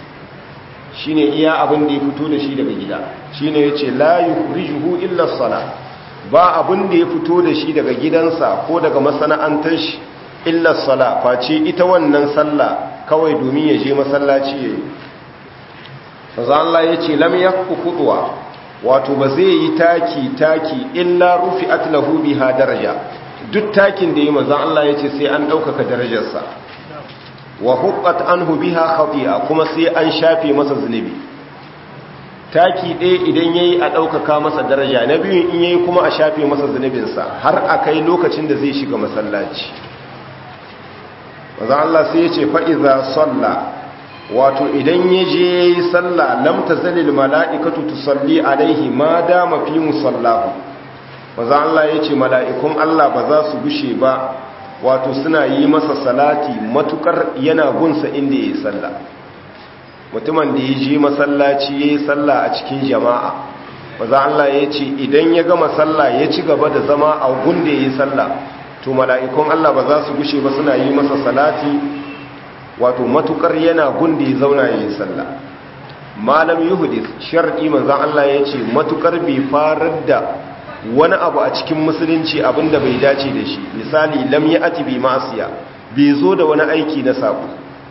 Speaker 1: shine iya abin da ya fito da shi daga gida shine yace la yukhrijuhu illa as-sala ba abin da ya fito da shi daga gidansa ko daga masana'antar shi illa as-sala face ita wannan sallah kawai domin ya je masallaci yayi manzo Allah yace lam yakfu khutwa wato ba zai yi taki taki illa rufi'at lahu biha daraja duk takin da yi manzo Allah yace sai an daukaka darajarsa wa huqqat anhu biha khati'a kuma sai an shafe masa zunubi taki ɗaya idan yayi a ɗaukaka masa daraja na biyu in yayi kuma a shafe masa zunubinsa har a kai lokacin da zai shiga masallaci maza Allah sai ya ce fa'iza salla wato idan ya je ya yi salla lam ta zalil mala'ikatu tusalli alaihi ma dama fi musallahu maza Allah ya ce mala'ikun Allah ba za su gushe ba wato suna yi masa salati matukar yana gunsa inda ya yi salla mutumin da ya je masallaci ya yi salla a cikin jama'a maza Allah ya ce idan ya gama salla ya ci gaba da zama a gun da ya yi salla to mala'ikun Allah ba za su gushe ba suna yi masa salati wato matukar yana gun da ya zauna ya yi salla malam yuhudis sharɗi manzan Allah ya ce matukar bai farar da wani abu a cikin musulunci abinda bai dace da shi misali lam ya ati bi ma'asiya bai zo da wani aiki na sabo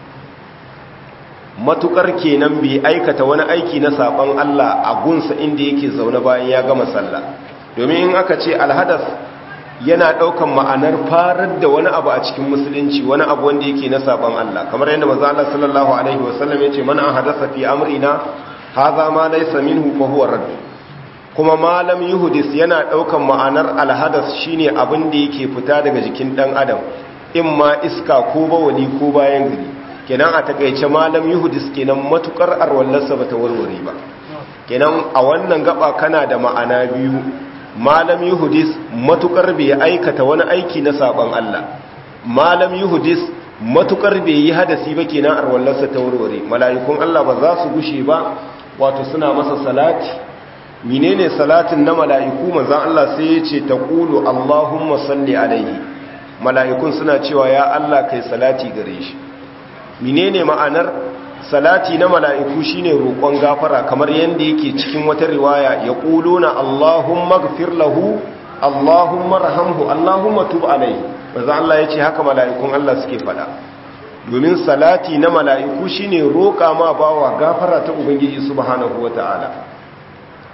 Speaker 1: matukar kenan bai aikata wani aiki na sabon Allah a gunsa inda yake zaune bayan ya gama sallah domin in aka ce alhadas yana daukan ma'anar farar da wani abu a cikin musulunci wani abu wanda yake na sabon Allah kamar yadda manzo Allah sallallahu alaihi wasallam yace man ahadasa fi amrina hadha ma laysa minhu fa huwa radd kuma malam yuhudis yana daukan ma'anar alhadas shine abin da yake fita daga jikin dan adam imma iska ko bawali ko bayan gari kenan a takaice malam yuhudis kenan matukar arwallarsa bata warware ba kenan a wannan gaba kana da ma'ana biyu malam yuhudis matukar bai aikata wani aiki na sabon Allah malam yuhudis matukar bai yi hadasi ba kenan arwallarsa ta warware mala'ikun Allah ba za su gushe ba wato suna masa salati menene salatin na mala'iku manzon Allah sai ya ce taqulu allahumma salli alaihi mala'ikun suna cewa ya Allah kai salati gare shi menene ma'anar salati na mala'iku shine roƙon gafara kamar yadda yake cikin wata riwaya ya ƙuluna Allahumma gafir lahu Allahumma rahamhu Allahumma tub alai maza Allah ya ce haka mala'ikun Allah suke fada domin salati na mala'iku shine roƙa ma bawa gafara ta Ubangiji subhanahu wa ta'ala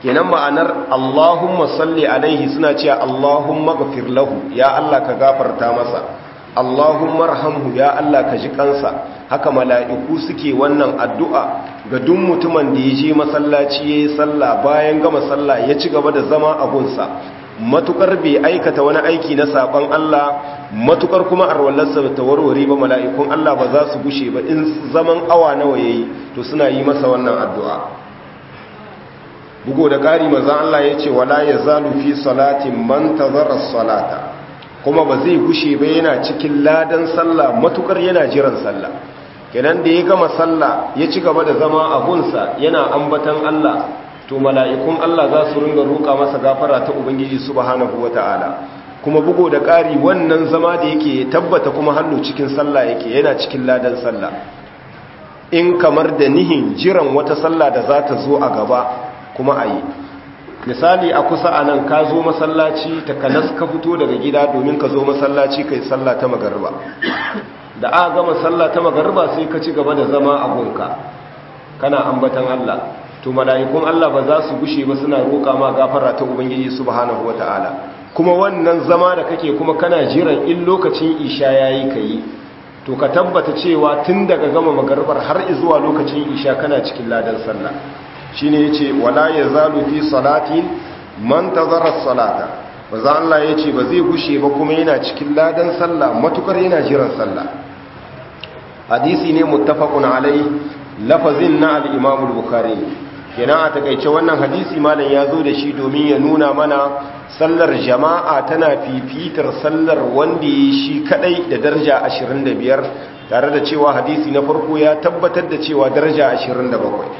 Speaker 1: kenan ma'anar Allahumma salli alaihi suna cewa Allahumma ghafir lahu ya Allah ka gafarta masa Allahumma rahamhu ya Allah ka ji kansa haka mala'iku suke wannan addu'a ga duk mutumin da ya je masallaci yayi sallah bayan gama sallah ya ci gaba da zama a gunsa matukar bai aikata wani aiki na saban Allah matukar kuma arwallarsa ta warware ba mala'ikun Allah ba za su gushe ba in zaman awa nawa yayi to suna yi masa wannan addu'a bugo da ƙari mazan Allah ya ce wala ya zalu fi salatin man tazara salata kuma ba zai gushe ba yana cikin ladan sallah matukar yana jiran sallah kenan da ya gama sallah ya ci gaba da zama a gunsa yana ambatan Allah to mala'ikun Allah za su ringa roƙa masa gafara ta ubangiji subhanahu wata'ala kuma bugo da ƙari wannan zama da yake tabbata kuma hannu cikin sallah yake yana cikin ladan sallah in kamar da nihin jiran wata sallah da za ta zo a gaba kuma a yi misali a kusa a nan ka zo masallaci ta kanas ka fito daga gida domin ka zo masallaci ka yi sallah ta magarba da aka gama sallah ta magarba sai ka ci gaba da zama a gunka kana ambatan Allah to mala'ikun Allah ba za su gushe ba suna roƙa ma gafara ta ubangiji subhanahu wata'ala kuma wannan zama da kake kuma kana jiran in lokacin isha yayi kai to ka tabbata cewa tun daga gama magarbar har zuwa lokacin isha kana cikin ladan sallah shine yace wala yazalu fi salatin man tazara salata maza Allah yace ba zai gushe ba kuma yana cikin ladan sallah matukar yana jiran sallah hadisi ne muttafaqun alai lafazin na al-Imam al-Bukhari kenan a takeice wannan hadisi malam ya zo da shi domin ya nuna mana sallar jama'a tana fifitar sallar wanda ya shi kadai da daraja 25 tare da cewa hadisi na farko ya tabbatar da cewa daraja 27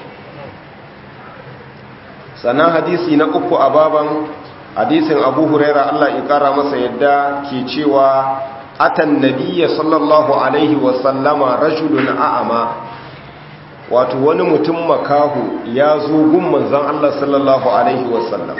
Speaker 1: sannan hadisi na uku a baban hadisin abu huraira Allah ya kara masa yadda ke cewa atan nabiyya sallallahu alaihi wasallama rajulun a'ama wato wani mutum makahu ya zo gun manzon Allah sallallahu alaihi wasallam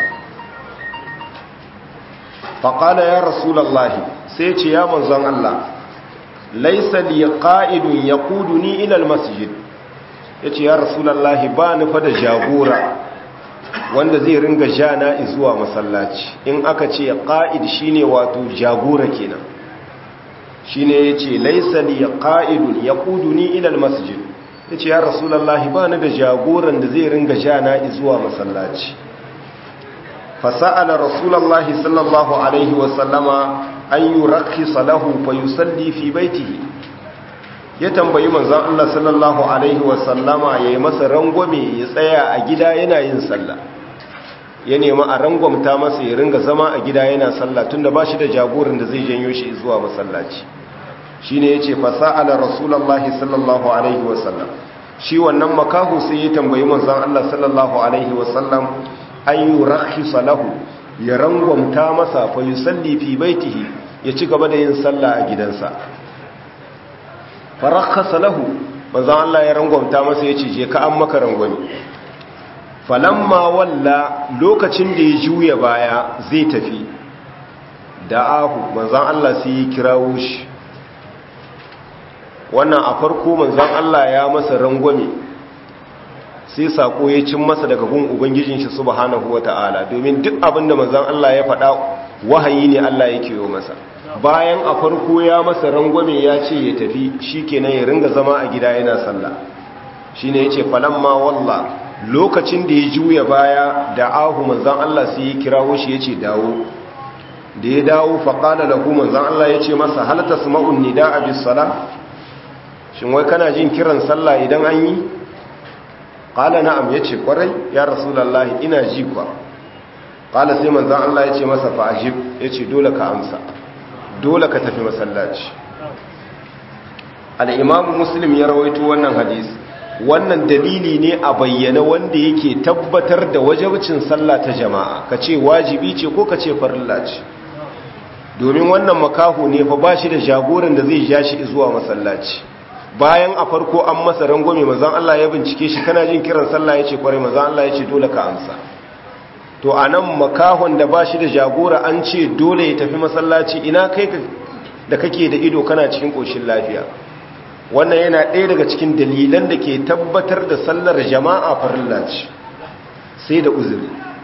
Speaker 1: faƙala ya rasulallahi sai ce ya manzon Allah laisa li qa'idun yaquduni ila almasjid yace ya rasulallahi ba ni fa da jagora wanda zai ringa jana zuwa masallaci in aka ce qa'id shine wato jagora kenan shine yace laisa li qa'idun yaquduni ila almasjid yace ya rasulullahi ba ni da jagoran da zai ringa jana zuwa masallaci fasa'ala rasulullahi sallallahu alaihi wa sallama an yurakhisa lahu fayusalli fi baitihi ya tambayi manzon Allah sallallahu alaihi wa sallama yayi masa rangwame ya tsaya a gida yana yin sallah ya nemi a rangwamta masa ya ringa zama a gida yana sallah tunda ba shi da jagoran da zai janyo shi zuwa masallaci shine yace fasa'ala rasulullahi sallallahu alaihi wa sallam shi wannan makahu sai ya tambayi manzon Allah sallallahu alaihi wa sallam an yurakhisa lahu ya rangwamta masa fa yusalli fi baitihi ya ci gaba da yin sallah a gidansa farakhasa lahu manzon Allah ya rangwamta masa yace je ka an maka rangwami falamma walla lokacin da ya juya baya zai tafi da'ahu manzon Allah sai ya kirawo shi wannan a farko manzon Allah ya masa rangwame sai sako ya cin masa daga gun ubangijin shi subhanahu wata'ala domin duk abin da manzon Allah ya faɗa wahayi ne Allah yake yi masa bayan a farko ya masa rangwame ya ce ya tafi shikenan ya ringa zama a gida yana sallah shine yace falamma walla lokacin da ya juya baya da ahu manzon Allah sai ya kirawo shi yace dawo da ya dawo faqala lahu manzon Allah yace masa hal tasma'un nidaa bis salah shin wai kana jin kiran sallah idan an yi qala na'am yace kwarai ya rasulullahi ina ji kwa qala sai manzon Allah yace masa fa ajib yace dole ka amsa dole ka tafi masallaci al-imam muslim ya rawaito wannan hadisi wannan dalili ne a bayyana wanda yake tabbatar da wajibcin sallah ta jama'a kace wajibi ce ko kace farilla ce domin wannan makaho ne fa bashi da jagoran da zai ja shi zuwa masallaci bayan a farko an masa rangwame mazan Allah ya bincike shi kana jin kiran sallah yace kwarai mazan Allah yace dole ka amsa to anan makahon da bashi da jagora an ce dole ya tafi masallaci ina kai da kake da ido kana cikin koshin lafiya wannan yana ɗaya daga cikin dalilan da ke tabbatar da sallar jama'a farilla ce sai da uzuri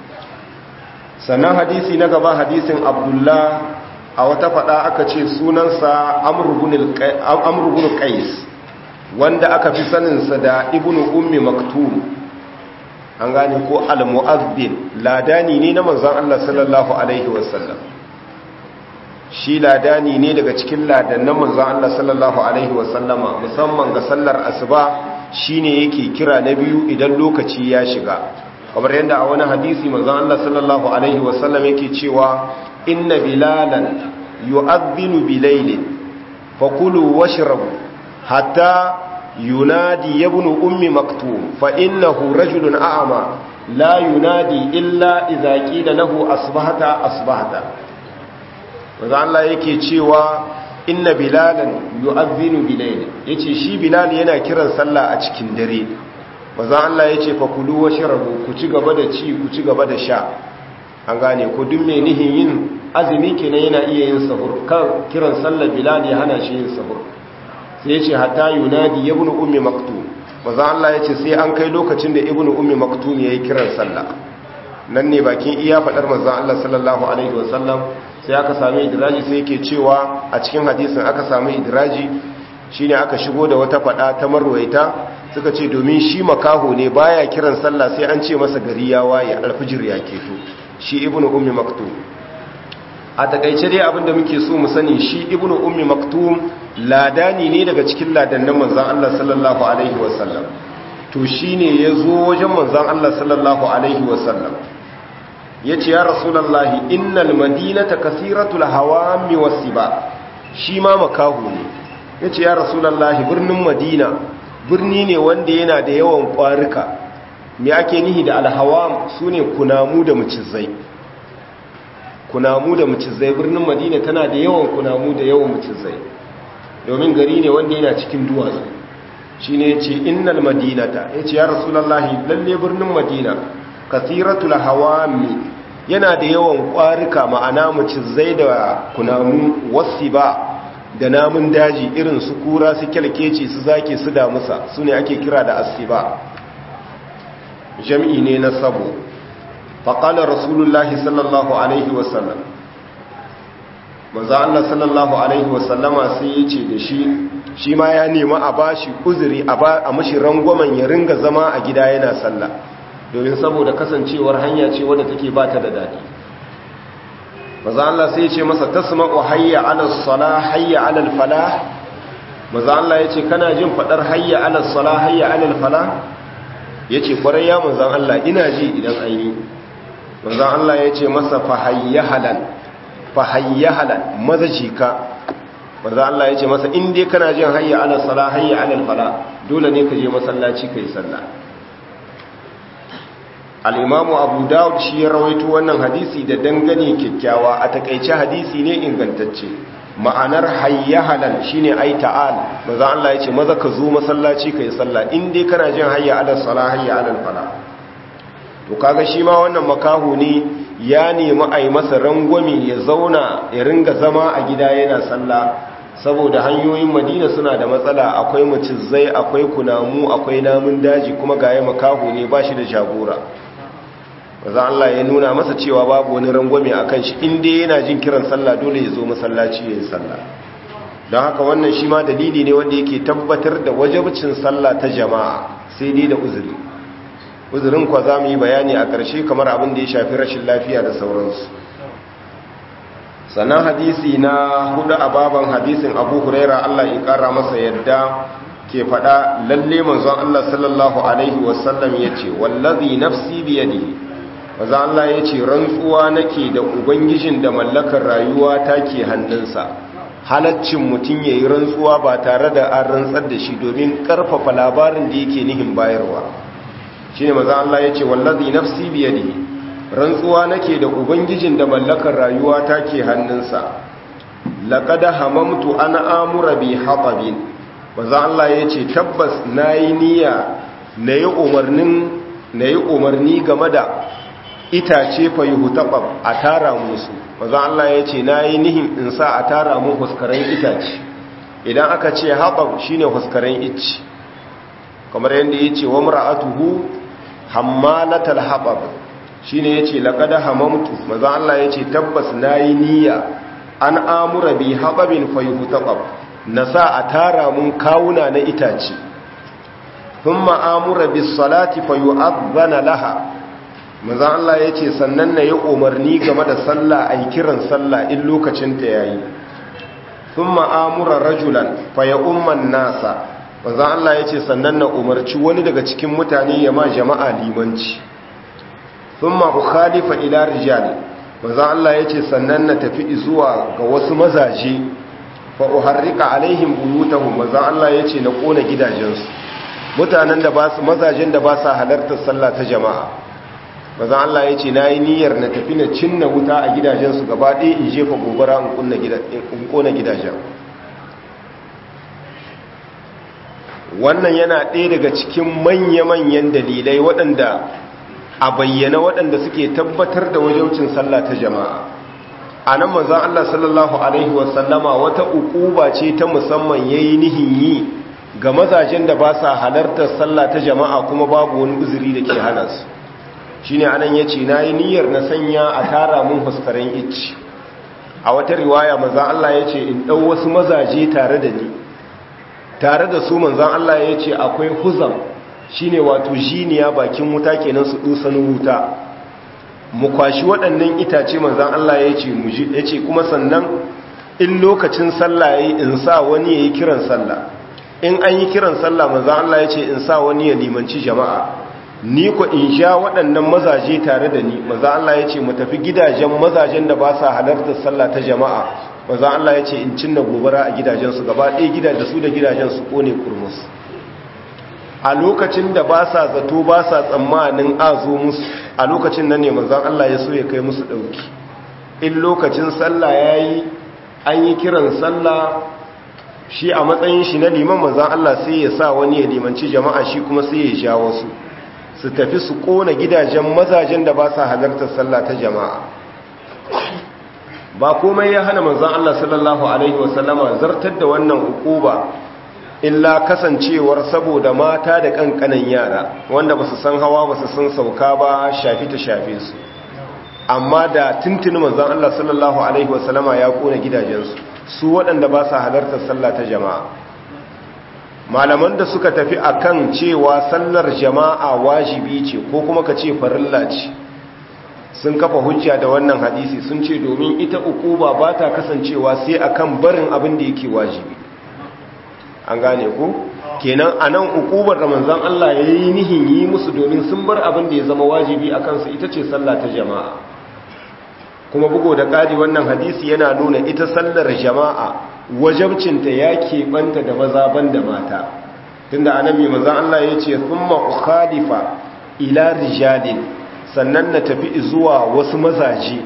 Speaker 1: sannan hadisi na gaba hadisin abdullah a wata fada aka ce sunansa amurgun qais wanda aka fi saninsa da ibnu ummi maktum an gane ko al-mu'azzin ladani ne na manzon Allah sallallahu alaihi wasallam shi ladani ne daga cikin ladannan manzon Allah sallallahu alaihi wasallama musamman ga sallar asuba shine yake kira na biyu idan lokaci ya shiga kamar yadda a wani hadisi manzon Allah sallallahu alaihi wasallam yake cewa inna bilalan yu'adhdhinu bilaylin fakulu washrabu hatta yunadi ibn ummi maktum fa innahu rajulun a'ma la yunadi illa idza qila lahu asbahata asbahata manzon Allah yake cewa inna bilalan yu'adhdhinu bilayl yace shi bilal yana kiran sallah a cikin dare manzon Allah yace fa kulu washrabu ku ci gaba da ci ku ci gaba da sha an gane ko duk mai nihin yin azumi kenan yana iya yin sahur kan kiran sallar bilal ya hana shi yin sahur sai yace hatta yunadi ibnu ummi maktum manzon Allah yace sai an kai lokacin da ibnu ummi maktum yayi kiran sallah nan ne bakin iya fadar manzon Allah sallallahu alaihi wasallam sai aka sami idiraji sai yake cewa a cikin hadisin aka sami idiraji shine aka shigo da wata fada ta marwaita suka ce domin shi makaho ne baya kiran sallah sai an ce masa gari ya waye alfijir ya keto shi ibnu ummi maktum a takaice dai abinda muke so mu sani shi ibnu ummi maktum ladani ne daga cikin ladannan manzon Allah sallallahu alaihi wasallam to shine yazo wajen manzon Allah sallallahu alaihi wasallam ya ce ya rasulallahi innal madinata kasiratul hawami wasiba shi ma makahu ne ya ce ya rasulallahi birnin madina birni ne wanda yana da yawan ƙwarika me ake nihi da alhawam su ne kunamu da macizai kunamu da macizai birnin madina tana da yawan kunamu da yawan macizai domin gari ne wanda yana cikin duwatsu shi ne ya ce innal madinata ya ce ya rasulallahi lalle birnin madina kasiratul hawami yana da yawan kwarika ma'ana macizai da kunamu wasiba da namun daji irin su kura su kyalkeci su zake su damusa su ne ake kira da asiba jam'i ne na sabo faƙalar rasulullahi sallallahu alaihi wasallam maza Allah sallallahu alaihi wasallama sai ya ce da shi shi ma ya nema a bashi uzuri a mashi rangwamen ya ringa zama a gida yana sallah domin saboda kasancewar hanya ce wadda take ba ta da daɗi maza Allah sai ce masa tasma'u hayya ala sala hayya ala falah maza Allah ya ce kana jin fadar hayya ala sala hayya ala falah ya ce kwarai ya maza Allah ina ji idan an yi maza Allah ya ce masa fa hayya halal fa hayya halal maza jika maza Allah ya ce masa in dai kana jin hayya ala sala hayya ala falah dole ne ka je masallaci ka yi sallah al'imamu abu dawud shi ya rawaito wannan hadisi da dangane kyakkyawa a takaice hadisi ne ingantacce ma'anar hayya halal shi ne ai ta'al maza Allah ya ce maza ka zo masallaci ka yi sallah in dai kana jin hayya alal sala hayya alal fala to kaga shi ma wannan makaho ne ya nemi a yi masa rangwame ya zauna ya ringa zama a gida yana sallah saboda hanyoyin madina suna da matsala akwai macizai akwai kunamu akwai namun daji kuma gaya makaho ne ba shi da jagora maza Allah ya nuna masa cewa babu wani rangwame a kan shi inda yana jin kiran sallah dole ya zo masallaci ya yi sallah don haka wannan shi ma dalili ne wanda yake tabbatar da wajabcin sallah ta jama'a sai dai da uzuri uzurin kwa za mu yi bayani a ƙarshe kamar abin da ya shafi rashin lafiya da sauransu sannan hadisi na hudu a baban hadisin abu huraira Allah ya ƙara masa yadda ke faɗa lalle manzon Allah sallallahu alaihi wasallam ya ce wallazi nafsi biyadihi maza Allah ya ce rantsuwa nake da ubangijin da mallakar rayuwa ta ke hannunsa halaccin mutum ya yi rantsuwa ba tare da an rantsar da shi domin karfafa labarin da yake nihin bayarwa shi ne maza Allah ya ce wallazi nafsi biyadi rantsuwa nake da ubangijin da mallakar rayuwa ta ke hannunsa laƙada hamamtu an amura bi haɓabin maza Allah ya ce tabbas na yi niyya na yi umarni game da itace fa yuhtabab a tara musu manzo Allah ya ce nayi nihin in sa a tara mu huskaren itace idan aka ce habab shine huskaren icci kamar yanda yace wa mar'atuhu hammalatal habab shine yace laqad hamamtu manzo Allah yace tabbas nayi niyya an amura bi hababin fayuhtaqab nasa a tara mun kawuna na itace thumma amura bis salati fayu'adhana laha manzo Allah yace sannan na yi umarni game da sallah ai kiran sallah in lokacin ta yayi thumma amura rajulan fayumman nasa manzo Allah yace sannan na umarci wani daga cikin mutane ya ma jama'a limanci thumma ukhalifa ila rijal manzo Allah yace sannan na tafi zuwa ga wasu mazaje fa uharrika alaihim buyutahum manzo Allah yace na kona gidajensu mutanen da ba su mazajen da ba sa halartar sallah ta jama'a manzo Allah yace nayi niyyar na tafi na cinna wuta a gidajensu gaba ɗaya in jefa gobara in kunna in kona gidajen wannan yana ɗaya daga cikin manya-manyan dalilai waɗanda a bayyana waɗanda suke tabbatar da wajaucin sallah ta jama'a a nan manzan Allah sallallahu Alaihi wasallama wata ukuba ce ta musamman ya yi nihin yi ga mazajen da ba sa halartar sallah ta jama'a kuma babu wani uzuri da ke hana su shi ne anan ya ce na yi niyyar na sanya a tara mun fuskaren icci a wata riwaya manzan Allah ya ce in ɗau wasu mazaje tare da ni tare da su manzan Allah ya ce akwai huzam shine wato jiniya bakin wuta kenan su dusanin wuta mu kwashi waɗannan itace manzan Allah ya ce mu ya ce kuma sannan in lokacin sallah yayi in sa wani yayi kiran sallah in an yi kiran sallah manzan Allah ya ce in sa wani ya limanci jama'a ni ko in sha waɗannan mazaje tare da ni manzan Allah ya ce mu tafi gidajen mazajen da ba sa halartar sallah ta jama'a manzan Allah ya ce in cinna gobara a gidajensu gaba ɗaya gidajen su da gidajen su kone kurmus a lokacin da ba sa zato ba sa tsammanin azo musu a lokacin nan ne manzan Allah ya so ya kai musu ɗauki in lokacin sallah ya yi an yi kiran sallah shi a matsayin shi na liman manzan Allah sai ya sa wani ya limanci jama'a shi kuma sai ya sha wasu su tafi su kona gidajen mazajen da ba sa halartar sallah ta jama'a ba komai ya hana manzan Allah sallallahu alaihi wasallama zartar da wannan ukuba illa kasancewar saboda mata da kankanan yara wanda ba su san hawa ba su san sauka ba shafi ta shafe su amma da tuntuni manzan Allah sallallahu alaihi wasallama ya kona gidajensu su waɗanda ba sa halartar sallah ta jama'a malaman da suka tafi akan cewa sallar jama'a wajibi ce ko kuma ka ce farilla ce sun kafa hujja da wannan hadisi sun ce domin ita ukuba ba ta kasancewa sai akan barin abin da yake wajibi an gane ku kenan anan ukubar da manzon Allah ya yi nihin yi musu domin sun bar abin da ya zama wajibi a kansu ita ce sallah ta jama'a kuma bugo da ƙari wannan hadisi yana nuna ita sallar jama'a wajabcinta ya keɓanta da maza ban da mata tunda anan mai manzon Allah ya ce thumma ukhalifa ila rijalin sannan na tafi zuwa wasu mazaje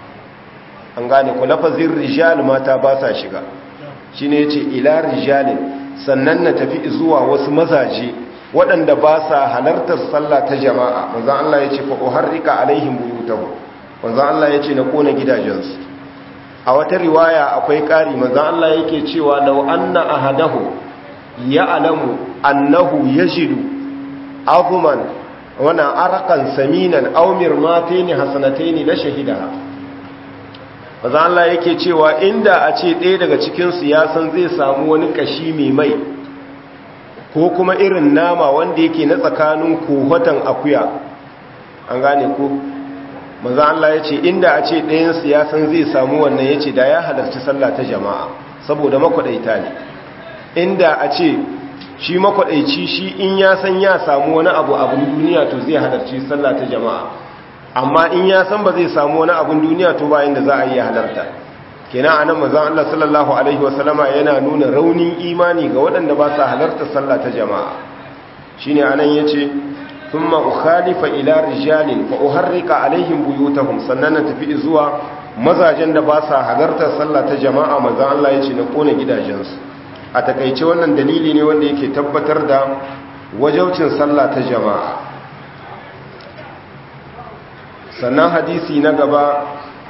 Speaker 1: an gane ku lafazin rijal mata ba sa shiga shi ne ce ila rijalin sannan na tafi zuwa wasu mazaje waɗanda ba sa halartar sallah ta jama'a manzan Allah ya ce fa'o har rika alaihim buyutahu manzan Allah ya ce na kona gidajensu a wata riwaya akwai ƙari manzan Allah yake cewa lau anna ahadahu ya alamu annahu yajidu azuman wana arakan saminan aumir mataini hasanataini la shahidaha maza Allah yake cewa inda a ce ɗaya daga cikin su ya san zai samu wani kashi mai mai ko kuma irin nama wanda yake na tsakanin kohotan akuya an gane ko maza Allah ya ce inda a ce ɗayan su ya san zai samu wannan ya ce da ya halarci sallah ta jama'a saboda makwaɗaita ne inda a ce shi makwadaici shi in ya san ya samu wani abu abin duniya to zai halarci sallah ta jama'a amma in ya san ba zai samu wani abin duniya to bayan da za a yi halarta kenan anan manzon Allah sallallahu alaihi wasallama yana nuna raunin imani ga waɗanda ba sa halarta sallah ta jama'a shine anan yace thumma ukhalifa ila rijalin fa uharrika alaihim buyutahum sannan na tafi zuwa mazajen da ba sa halarta sallah ta jama'a manzon Allah yace na kona gidajensu a takaice wannan dalili ne wanda yake tabbatar da wajaucin sallah ta jama'a sannan hadisi na gaba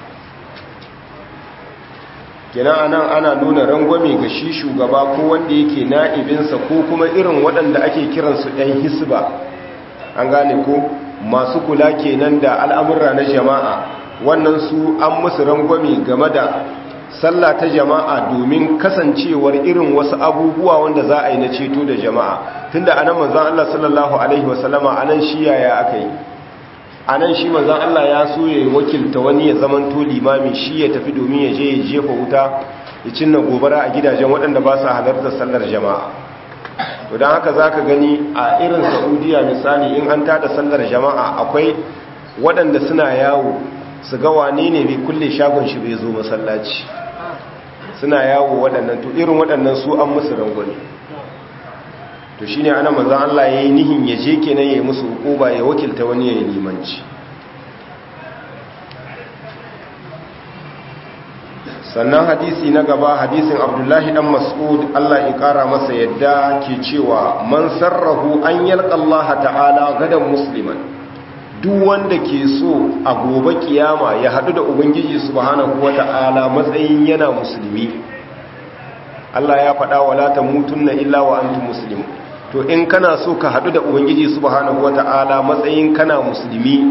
Speaker 1: kenan anan ana nuna rangwame ga shi shugaba ko wanda yake na'ibinsa ko kuma irin waɗanda ake kiransu ɗan hisba an gane ko masu kula kenan da al'amurra na jama'a wannan su an musu rangwame game da sallah ta jama'a domin kasancewar irin wasu abubuwa wanda za a yi na ceto da jama'a tunda anan manzon Allah sallallahu alaihi wasallama anan shi yaya aka yi anan shi manzon Allah ya so ya wakilta wani ya zamanto limami shi ya tafi domin ya je ya jefa wuta ya cinna gobara a gidajen waɗanda ba su halartar sallar jama'a to don haka za ka gani a irin saudiya misali in an tada sallar jama'a akwai waɗanda suna yawo su ga wane ne bai kulle shagon shi bai zo masallaci suna yawo waɗannan to irin waɗannan su an musu rangwani to shine ana manzon Allah yayi nihin ya je kenan yayi musu hukuba ya wakilta wani yayi limanci sannan hadisi na gaba hadisin abdullahi dan mas'ud Allah ya kara masa yadda ke cewa man sarrahu an yalqa Allah ta'ala gadan musliman duk wanda ke so a gobe kiyama ya hadu da ubangiji subhanahu wata'ala matsayin yana musulmi Allah ya faɗa wala tamutunna illa wa antum muslimun to in kana so ka hadu da ubangiji subhanahu wata'ala matsayin kana musulmi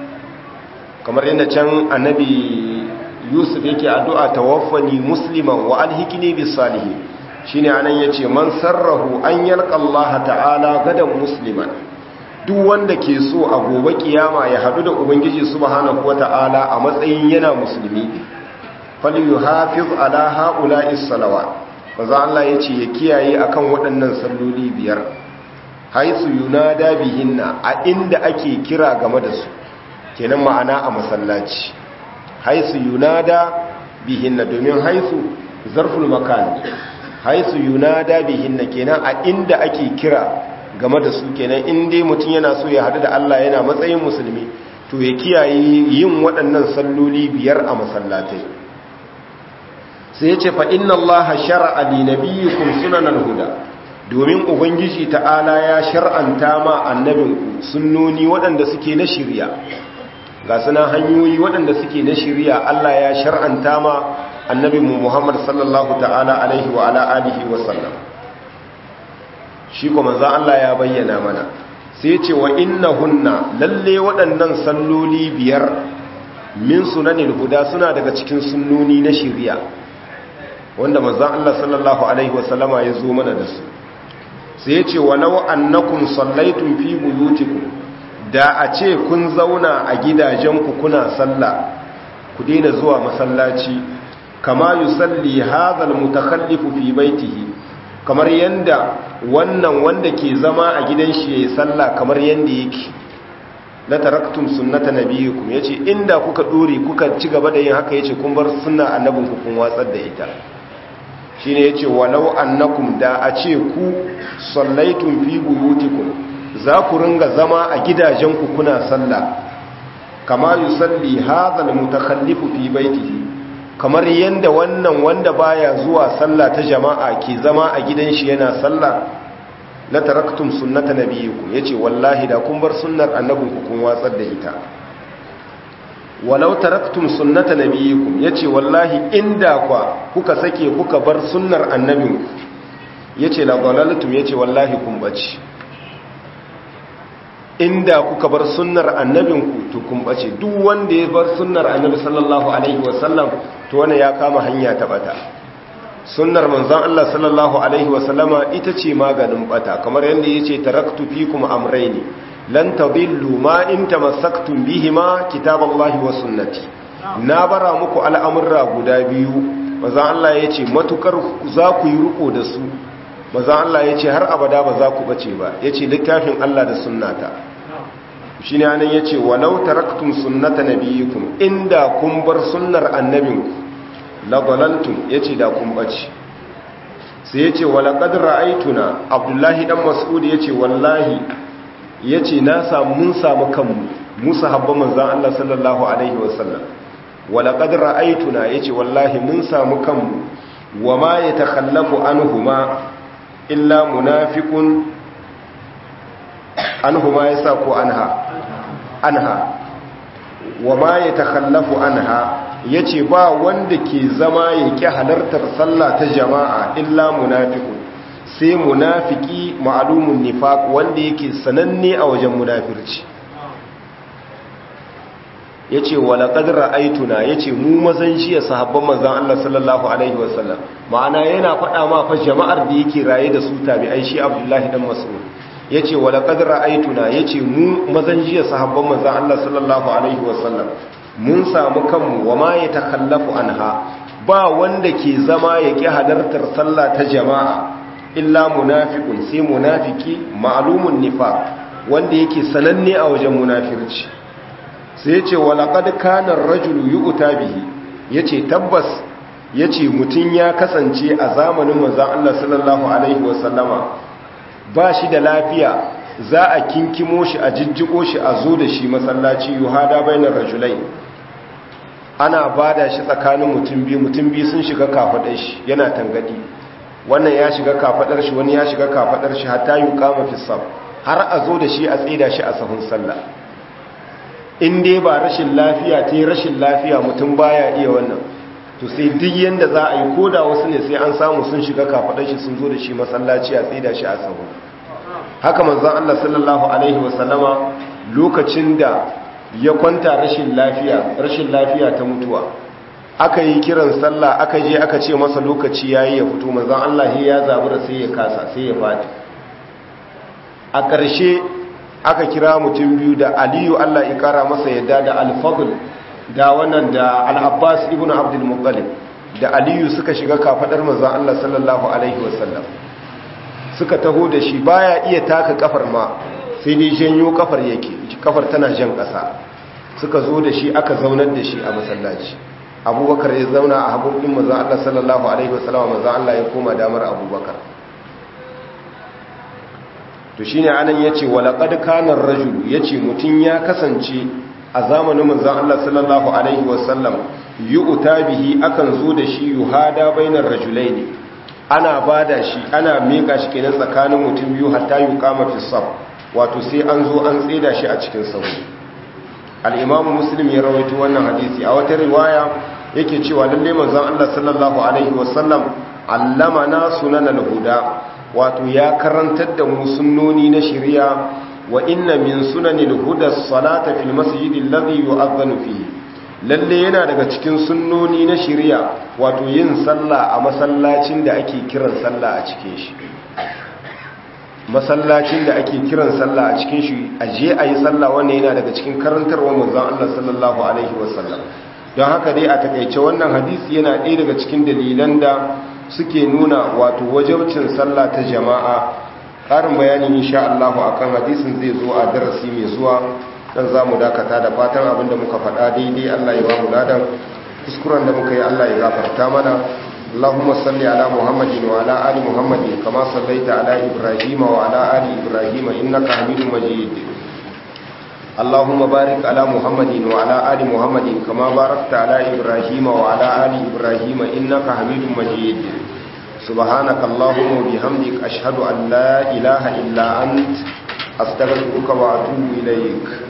Speaker 1: kamar yadda can annabi yusuf yake addu'a tawaffani musliman wa alhikini bis salihin shine anan yace man sarrahu an yalqa Allah ta'ala gadan musliman duk wanda ke so a gobe kiyama ya hadu da ubangiji subhanahu wata'ala a matsayin yana musulmi falyuhafiz ala haula'is salawat manzo Allah yace ya kiyaye akan waɗannan salloli biyar haisu yunada bihinna a inda ake kira game da su kenan ma'ana a masallaci haisu yunada bihinna domin haisu zarful makan haisu yunada bihinna kenan a inda ake kira game da su kenan in dai mutum yana so ya hadu da Allah yana matsayin musulmi to ya kiyaye yin waɗannan salloli biyar a masallatai sai ya ce fa inna Allah shar'a li nabiyyikum sunanal huda domin ubangiji ta'ala ya shar'anta ma annabinku sunnoni waɗanda suke na shirya ga suna hanyoyi waɗanda suke na shirya Allah ya shar'anta ma annabi mu Muhammad sallallahu ta'ala alaihi wa ala alihi wa sallam shi kuma za Allah ya bayyana mana sai ce wa innahunna lalle waɗannan salloli biyar min sunanil huda suna daga cikin sunnoni na shirya wanda manzon Allah sallallahu alaihi wa sallama ya zo mana da su sai ya ce walau annakum sallaitum fi buyutikum da a ce kun zauna a gidajenku kuna sallah ku daina zuwa masallaci kama yusalli hadhal mutakhallifu fi baitihi kamar yanda wannan wanda ke zama a gidan shi yayin sallah kamar yanda yake la taraktum sunnata nabiyikum yace inda kuka dore kuka ci gaba da yin haka yace kun bar sunna annabinku kun watsar da ita shine yace walau annakum da a ce ku sallaitum fi buyutikum za ku ringa zama a gidajenku kuna sallah kama yusalli hadha almutakhallifu fi baitihi kamar yanda wannan wanda baya zuwa sallah ta jama'a ke zama a gidan shi yana sallah la taraktum sunnata nabiyikum yace wallahi da kun bar sunnar annabinku kun watsar da ita walau taraktum sunnata nabiyikum yace wallahi inda kwa kuka sake kuka bar sunnar annabinku yace la dalaltum yace wallahi kun bace inda kuka bar sunnar annabinku to kun bace duk wanda ya bar sunnar annabi sallallahu alaihi wasallam to wannan ya kama hanya ta bata sunnar manzon Allah sallallahu alaihi wasallama ita ce maganin bata kamar yanda yace taraktu fikum amrayni lan tadillu ma in tamassaktum bihima kitaballahi wa sunnati na bara muku al'amurra guda biyu manzon Allah yace matukar za ku yi riko da su manzon Allah yace har abada ba za ku bace ba yace littafin Allah da sunnata shi ne anan ya ce walau taraktum sunnata nabiyikum inda kun bar sunnar annabinku labalantum ya ce da kun bace sai ya ce walaƙad ra'aituna abdullahi ɗan mas'ud ya ce wallahi ya ce na samu mun samu kanmu musa habba manzan Allah sallallahu alaihi wasallam walaƙad ra'aituna ya ce wallahi mun samu kanmu wa ma ya takallafu anhuma illa munafiqun anhuma ya sa ko anha anha wa ma ya takhallafu anha yace ba wanda ke zama yake halartar sallah ta jama'a illa munafiqun sai munafiki ma'lumun nifaq wanda yake sananne a wajen munafirci yace wala qad ra'aytuna yace mu mazan jiya sahabban manzon Allah sallallahu alaihi wasallam ma'ana yana faɗa ma fa jama'ar da yake raye da su tabi'ai shi Abdullahi dan Mas'ud yace wala qad ra'aytuna yace mu mazan jiya sahabban manzon Allah sallallahu alaihi wasallam mun samu kanmu wa ma yatakhallafu anha ba wanda ke zama ya ƙi halartar sallah ta jama'a illa munafiqun sai munafiki ma'lumun nifaq wanda yake sananne a wajen munafirci sai yace walaqad kana ar-rajulu yu'ta bihi yace tabbas yace mutun ya kasance a zamanin manzon Allah sallallahu alaihi wasallama ba shi da lafiya za a kinkimo shi a jijjiko shi a zo da shi masallaci yuhada bainar rajulai ana bada shi tsakanin mutum biyu mutum biyu sun shiga kafadar shi yana tangadi wannan ya shiga kafadar shi wani ya shiga kafadar shi hatta yuqama fi saf har a zo da shi a tsida shi a sahun sallah in dai ba rashin lafiya ta rashin lafiya mutum baya iya wannan to sai duk yanda za a yi koda wasu ne sai an samu sun shiga kafadar shi sun zo da shi masallaci a tsida shi a sahun haka manzon Allah sallallahu alaihi wasallama lokacin da ya kwanta rashin lafiya rashin lafiya ta mutuwa aka yi kiran sallah aka je aka ce masa lokaci yayi ya fito manzon Allah ya zabura sai ya kasa sai ya fadi a ƙarshe aka kira mutum biyu da Aliyu Allah ya kara masa yadda da Al-Fadl da wannan da Al-Abbas ibn Abdul Muttalib da Aliyu suka shiga kafadar manzon Allah sallallahu alaihi wasallam suka taho da shi baya iya taka kafar ma sai dai janyo kafar yake kafar tana jan ƙasa suka zo da shi aka zaunar da shi a masallaci abubakar ya zauna a haɓoɓin mazan Allah sallallahu Alaihi wasallama mazan Allah ya koma damar abubakar to shi ne anan ya ce walaƙad kanar rajulu ya ce mutum ya kasance a zamanin mazan Allah sallallahu Alaihi wasallam yi uta bihi akan zo da shi yi hada bainar rajulai ne ana ba da shi ana meka shi kenan tsakanin mutum biyu hatta yi kama fi saf wato sai an zo an tseda shi a cikin sauri al'imamu muslim ya rawaito wannan hadisi a wata riwaya yake cewa lalle manzon Allah sallallahu alaihi wasallam allama na sunan al-huda wato ya karantar da mu sunnoni na shari'a wa inna min sunanil huda salata fil masjidil ladhi yu'adhdhanu fihi lalle yana daga cikin sunnoni na shari'a wato yin sallah a masallacin da ake kiran sallah a cikin shi masallacin da ake kiran sallah a cikin shi a je a yi sallah wannan yana daga cikin karantarwar manzon Allah sallallahu alaihi wasallam don haka dai a takaice wannan hadisi yana ɗaya daga cikin dalilan da suke nuna wato wajabcin sallah ta jama'a ƙarin bayani insha Allah akan hadisin zai zo a darasi mai zuwa dan zamu dakata da fatan abinda muka faɗa daidai Allah ya ba mu ladan kuskuren da muka yi Allah ya gafarta mana اللهم صل على محمد وعلى آل محمد كما صليت على إبراهيم وعلى آل إبراهيم إنك حميد مجيد اللهم بارك على محمد وعلى آل محمد كما باركت على إبراهيم وعلى آل إبراهيم إنك حميد مجيد سبحانك اللهم وبحمدك أشهد أن لا إله إلا أنت أستغفرك وأتوب إليك